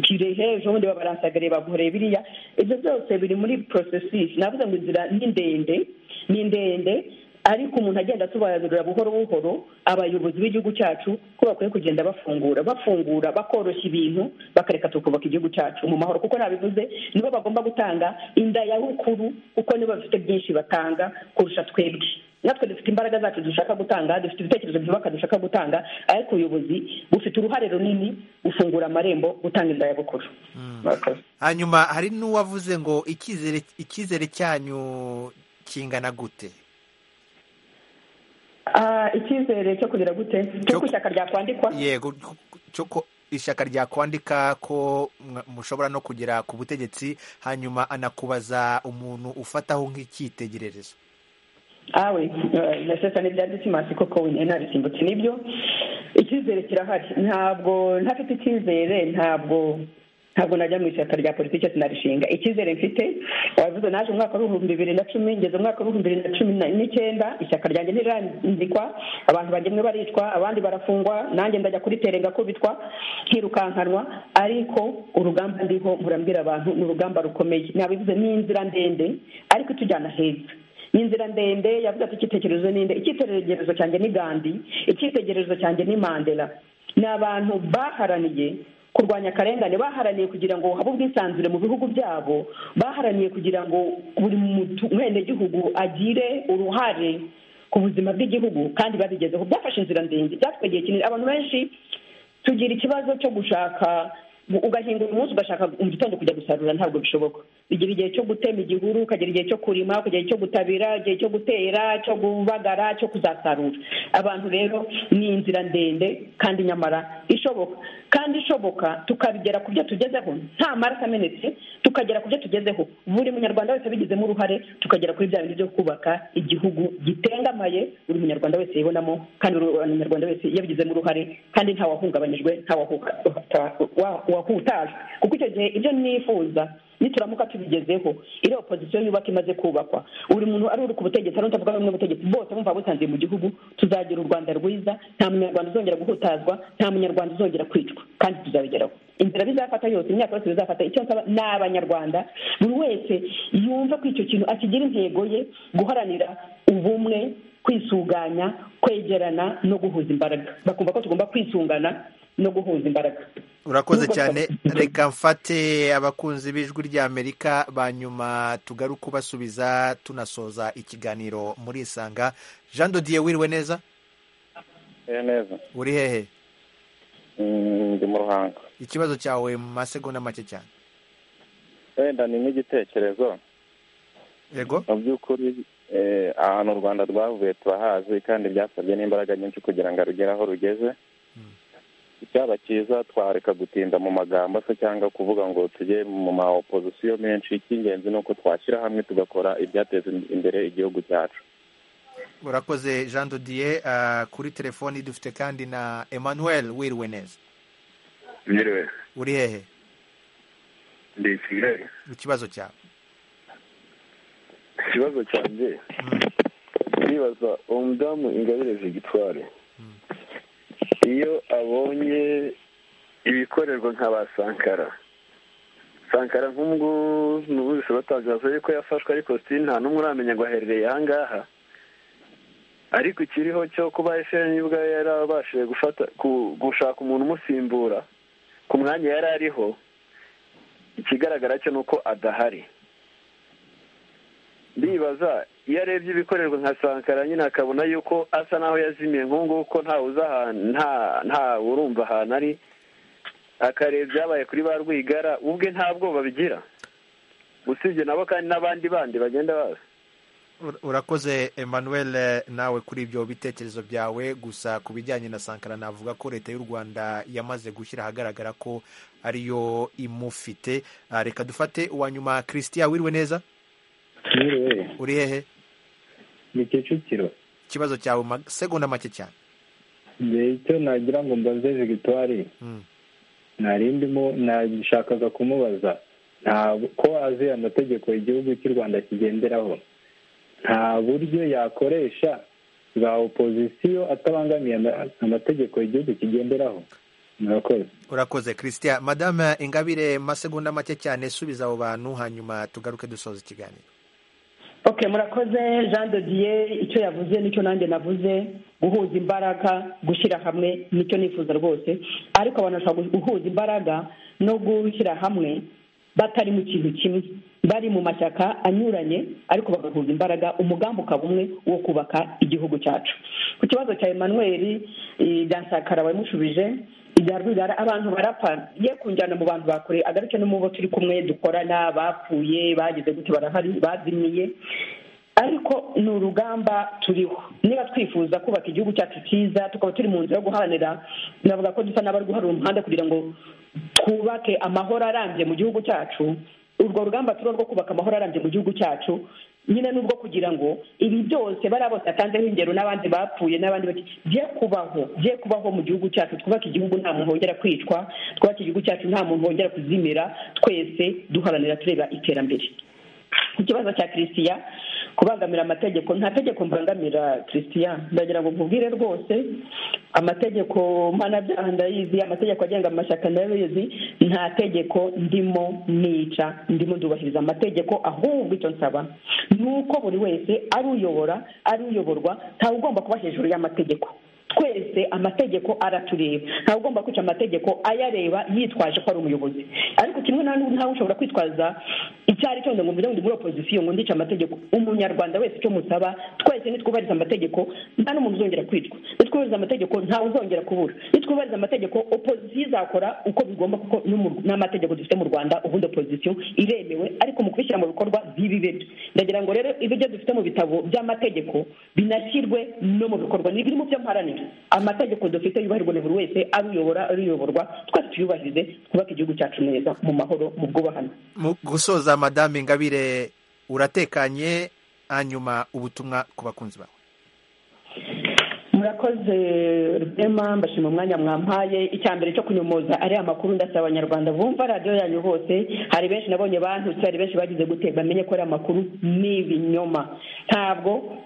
kirehe ejo bundi babaransagariye bagore biriya ibyo byose biri muri porosesisi navuze ngo inzira ni ndende ni ndende ariko umuntu agenda atubarura buhoro buhoro abayobozi b'igihugu cyacu ko bakwiye kugenda bafungura bafungura bakoroshya ibintu bakareka tukubaka igihugu cyacu mu mahoro kuko nabivuze nibo bagomba gutanga inda ya rukuru kuko nibo bafite byinshi batanga kurusha twebwe natwe dufite imbaraga zacu dushaka gutanga dufite ibitekerezo byubaka dushaka gutanga ariko ubuyobozi bufite uruhare runini gufungura amarembo gutanga inda ya bukuru hanyuma hari n'uwavuze ngo icyizere cyanyu kingana gute icyizere cyo kugira gute cy'uko ishyaka ryakwandikwa yego cy'uko ishyaka ryakwandika ko mushobora no kugera ku butegetsi hanyuma anakubaza umuntu ufataho nk'icyitegererezo awe nasesa n'ibyanditse imasi koko wenyine ntabisimbutse nibyo icyizere kirahari ntabwo ntafite icyizere ntabwo ntabwo najya mu ishyaka rya politiki sinarishinga icyizere mfite wabivuze naje umwaka w'ibihumbi bibiri na cumi ngeze umwaka w'ibihumbi bibiri na cumi n'icyenda ishyaka ryanjye ntirandikwa abantu bagemwe baricwa abandi barafungwa nanjye ndajya kuritera ngakubitwa nkirukankanwa ariko urugamba ndiho murambwira abantu ni urugamba rukomeye nabivuze ni inzira ndende ariko itujyana heza ni inzira ndende yavuze ati icyitegererezo ni nde icyitegererezo cyanjye ni gandi icyitegererezo cyanjye ni mandela ni abantu baharaniye kurwanya akarengane baharaniye kugira ngo habe ubwisanzure mu bihugu byabo baharaniye kugira ngo buri mwenegihugu agire uruhare ku buzima bw'igihugu kandi babigezeho byafashe inzira ndende byatwegeye kinini abantu benshi tugira ikibazo cyo gushaka ugahingura umunsi ugashaka mu gitondo kujya gusarura ntabwo bishoboka bigira igihe cyo gutema igihuru ukagira igihe cyo kurima ukagira igihe cyo gutabira igihe cyo gutera cyo kubagara cyo kuzasarura abantu rero ni inzira ndende kandi nyamara ishoboka kandi ishoboka tukabigera ku byo tugezeho nta maraso amenetse tukagera ku byo tugezeho buri munyarwanda wese abigizemo uruhare tukagera kuri bya bintu byo kubaka igihugu gitengamaye buri munyarwanda wese yibonamo kandi buri munyarwanda wese yabigizemo uruhare kandi ntawahungabanyijwe wahutajwe kuko icyo gihe ibyo nifuza nituramuka tubigezeho iriya opozisiyo yubaka imaze kubakwa buri muntu ari uri ku butegetsi ari utavuga rumwe n'ubutegetsi bose bumva busangiye mu gihugu tuzagira u rwanda rwiza nta munyarwanda uzongera guhutazwa nta munyarwanda uzongera kwicwa kandi tuzabigeraho inzira bizafata yose imyaka yose bizafata icyo nsaba ni abanyarwanda buri wese yumva ko icyo kintu akigira intego ye guharanira ubumwe kwisuganya kwegerana no guhuza imbaraga bakumva ko tugomba kwisungana no guhuza imbaraga urakoze cyane reka mfate abakunzi b'ijwi ry'amerika nyuma tugaruke ubasubiza tunasoza ikiganiro muri isanga jean dodiye wiriwe neza neza uri hehe ndi mu ruhango ikibazo cyawe mu masegonda make cyane wenda ni nk'igitekerezo yego mu by'ukuri ahantu u rwanda rwavuye turahazi kandi byasabye n'imbaraga nyinshi kugira ngo arugere aho rugeze cyaba cyiza twareka gutinda mu magambo se cyangwa kuvuga ngo tujye mu ma opozisiyo menshi icy'ingenzi ni uko twashyira hamwe tugakora ibyateza imbere igihugu cyacu urakoze jean dodiye kuri telefoni dufite kandi na emmanuel wiriwe neza mwiriwe uri hehe ndi i kigali ikibazo cyawe ikibazo cyanjye ndibaza umudamu ingabire victoire iyo abonye ibikorerwa nka ba sankara sankara nk'ubu bisa batangaza yuko yafashwe ariko nta n'umwe uramenya ngo aherereye ahangaha ariko ikiriho cyo kuba efuperi ubwo yarabashije gufata gushaka umuntu umusimbura ku mwanya yari ariho ikigaragara cyo ni uko adahari ndibaza iyo arebye ibikorerwa nka sankara nyine akabona yuko asa naho yazimiye nk'ubu ko ntawuzi ahantu nta urumva ahantu ari akareba ibyabaye kuri ba rwigara ubwe nta bwoba bigira usibye nabo kandi n'abandi bandi bagenda baza urakoze emmanuel nawe kuri ibyo bitekerezo byawe gusa ku bijyanye na sankara navuga ko leta y'u rwanda yamaze gushyira ahagaragara ko ariyo imufite reka dufate uwa nyuma christian wiriwe neza wiriwe uri hehe ni kicukiro ikibazo cyawe masegonda make cyane icyo nagira ngo mbaze vigitwari narindimo nashakaga kumubaza ko azi amategeko igihugu cy'u rwanda kigenderaho nta buryo yakoresha bwa opozisiyo atabangamiye amategeko igihugu kigenderaho murakoze urakoze christian madame ingabire masegonda make cyane subiza abo bantu hanyuma tugaruke dusoza ikiganiro ok murakoze jean de dieu icyo yavuze nicyo nanjye navuze guhuza imbaraga gushyira hamwe nicyo nifuza rwose ariko abantu bashobora guhuza imbaraga no gushyira hamwe batari mu kintu kimwe bari mu mashyaka anyuranye ariko bagahuza imbaraga umugambi ukaba umwe wo kubaka igihugu cyacu ku kibazo cya emmanuel byansakara bamushubije ibya rwigara abantu barapfa ye kunjyana mu bantu bakore agaruke no mu bo turi kumwe dukorana bapfuye bagize gute barahari bazimiye ariko ni urugamba turiho niba twifuza kubaka igihugu cyacu cyiza tukaba turi mu nzira yo guharanira navuga ko dusa n'abari guharura umuhanda kugira ngo twubake amahoro arambye mu gihugu cyacu urwo rugamba turiho rwo kubaka amahoro arambye mu gihugu cyacu nyine n'ubwo kugira ngo ibi byose bariya bose atanzeho ingero n'abandi bapfuye n'abandi bake bye kubaho bye kubaho mu gihugu cyacu twubake igihugu nta muntu wongera kwicwa twubake igihugu cyacu nta muntu wongera kuzimira twese duharanira tureba iterambere ku kibazo cya christian kubangamira amategeko nta tegeko mbangamira christian ndagira ngo nkubwire rwose amategeko mpanabyaha ndayizi amategeko agenga amashyaka ndayizi nta tegeko ndimo nica ndimo ndubahiriza amategeko ahubwo icyo nsaba ni uko buri wese ari uyobora ari uyoborwa ntawe ugomba kuba hejuru y'amategeko twese amategeko aratureba ntawe ugomba kwica amategeko ayareba yitwaje ko ari umuyobozi ariko kimwe ntawe ushobora kwitwaza icyo ari cyo ngo ndi muri opozisiyo ngo ndice amategeko umunyarwanda wese icyo musaba twese nitwubahiriza amategeko nta n'umuntu uzongera kwicwa nitwubahiriza amategeko ntawe uzongera kubura nitwubahiriza amategeko opozisiyo izakora uko bigomba kuko n'amategeko dufite mu rwanda ubundi opozisiyo iremewe ariko mu kubishyira mu bikorwa bibe ndagira ngo rero ibyo dufite mu bitabo by'amategeko binashyirwe no mu bikorwa ni ibiri mu byo mparanira amategeko dufite yubahirwa na buri wese aruyobora aruyoborwa twese tuyubahirize twubake igihugu cyacu neza mu mahoro mu bwubahane mu gusoza madame ingabire uratekanye hanyuma ubutumwa ku bakunzi bawe murakoze rwema mbashima umwanya mwampaye icya mbere cyo kunyomoza ariya makuru ndasaba abanyarwanda bumva radiyo yanyu hose hari benshi nabonye bantutse hari benshi bagize gute bamenye ko ariya makuru ni ibinyoma ntabwo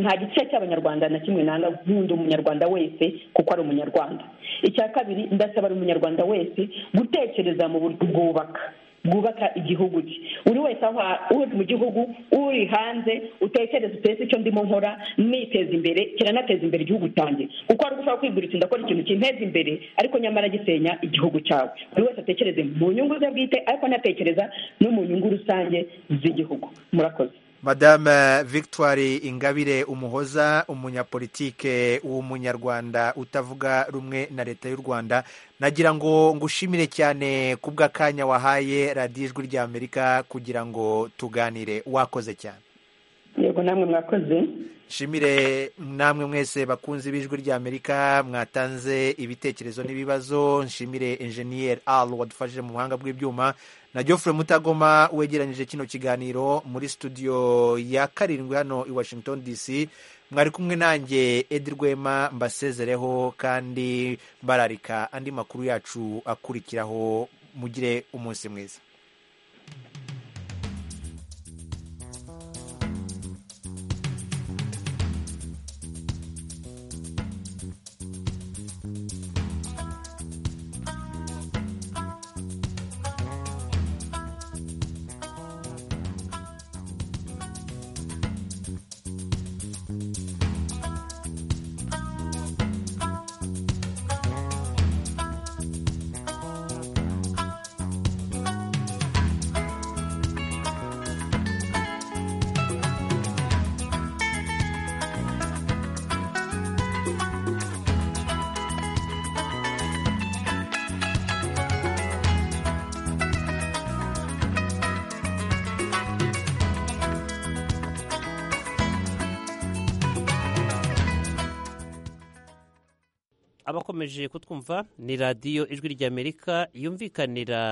nta gice cy'abanyarwanda na kimwe nanga nkunda umunyarwanda wese kuko ari umunyarwanda icya kabiri ndasaba ari umunyarwanda wese gutekereza mu buryo bwubaka bwubaka igihugu cye buri wese aho uri mu gihugu uri hanze utekereza utese icyo ndimo nkora niteza imbere kiranateza imbere igihugu cyanjye kuko hari ushobora kwiguritsa ndakora ikintu kinteza imbere ariko nyamara gisenya igihugu cyawe buri wese atekereze mu nyungu ze bwite ariko anatekereza no mu nyungu rusange z'igihugu murakoze madame victoire ingabire umuhoza umunyapolitike w'umunyarwanda utavuga rumwe na leta y'u rwanda nagira ngo ngushimire cyane ku bw'akanya wahaye radiyo ijwi ry'amerika kugira ngo tuganire wakoze cyane yego namwe mwakoze nshimire namwe mwese bakunze ibijwi ry'amerika mwatanze ibitekerezo n'ibibazo nshimire enjeniyeri aru wadufashije mu buhanga bw'ibyuma na Geoffrey mutagoma wegeranyije kino kiganiro muri studio ya karindwi hano i washington dc mwari kumwe nanjye edi rwema mbasezereho kandi bararika andi makuru yacu akurikiraho mugire umunsi mwiza abakomeje kutwumva ni radiyo ijwi ry'amerika yumvikanira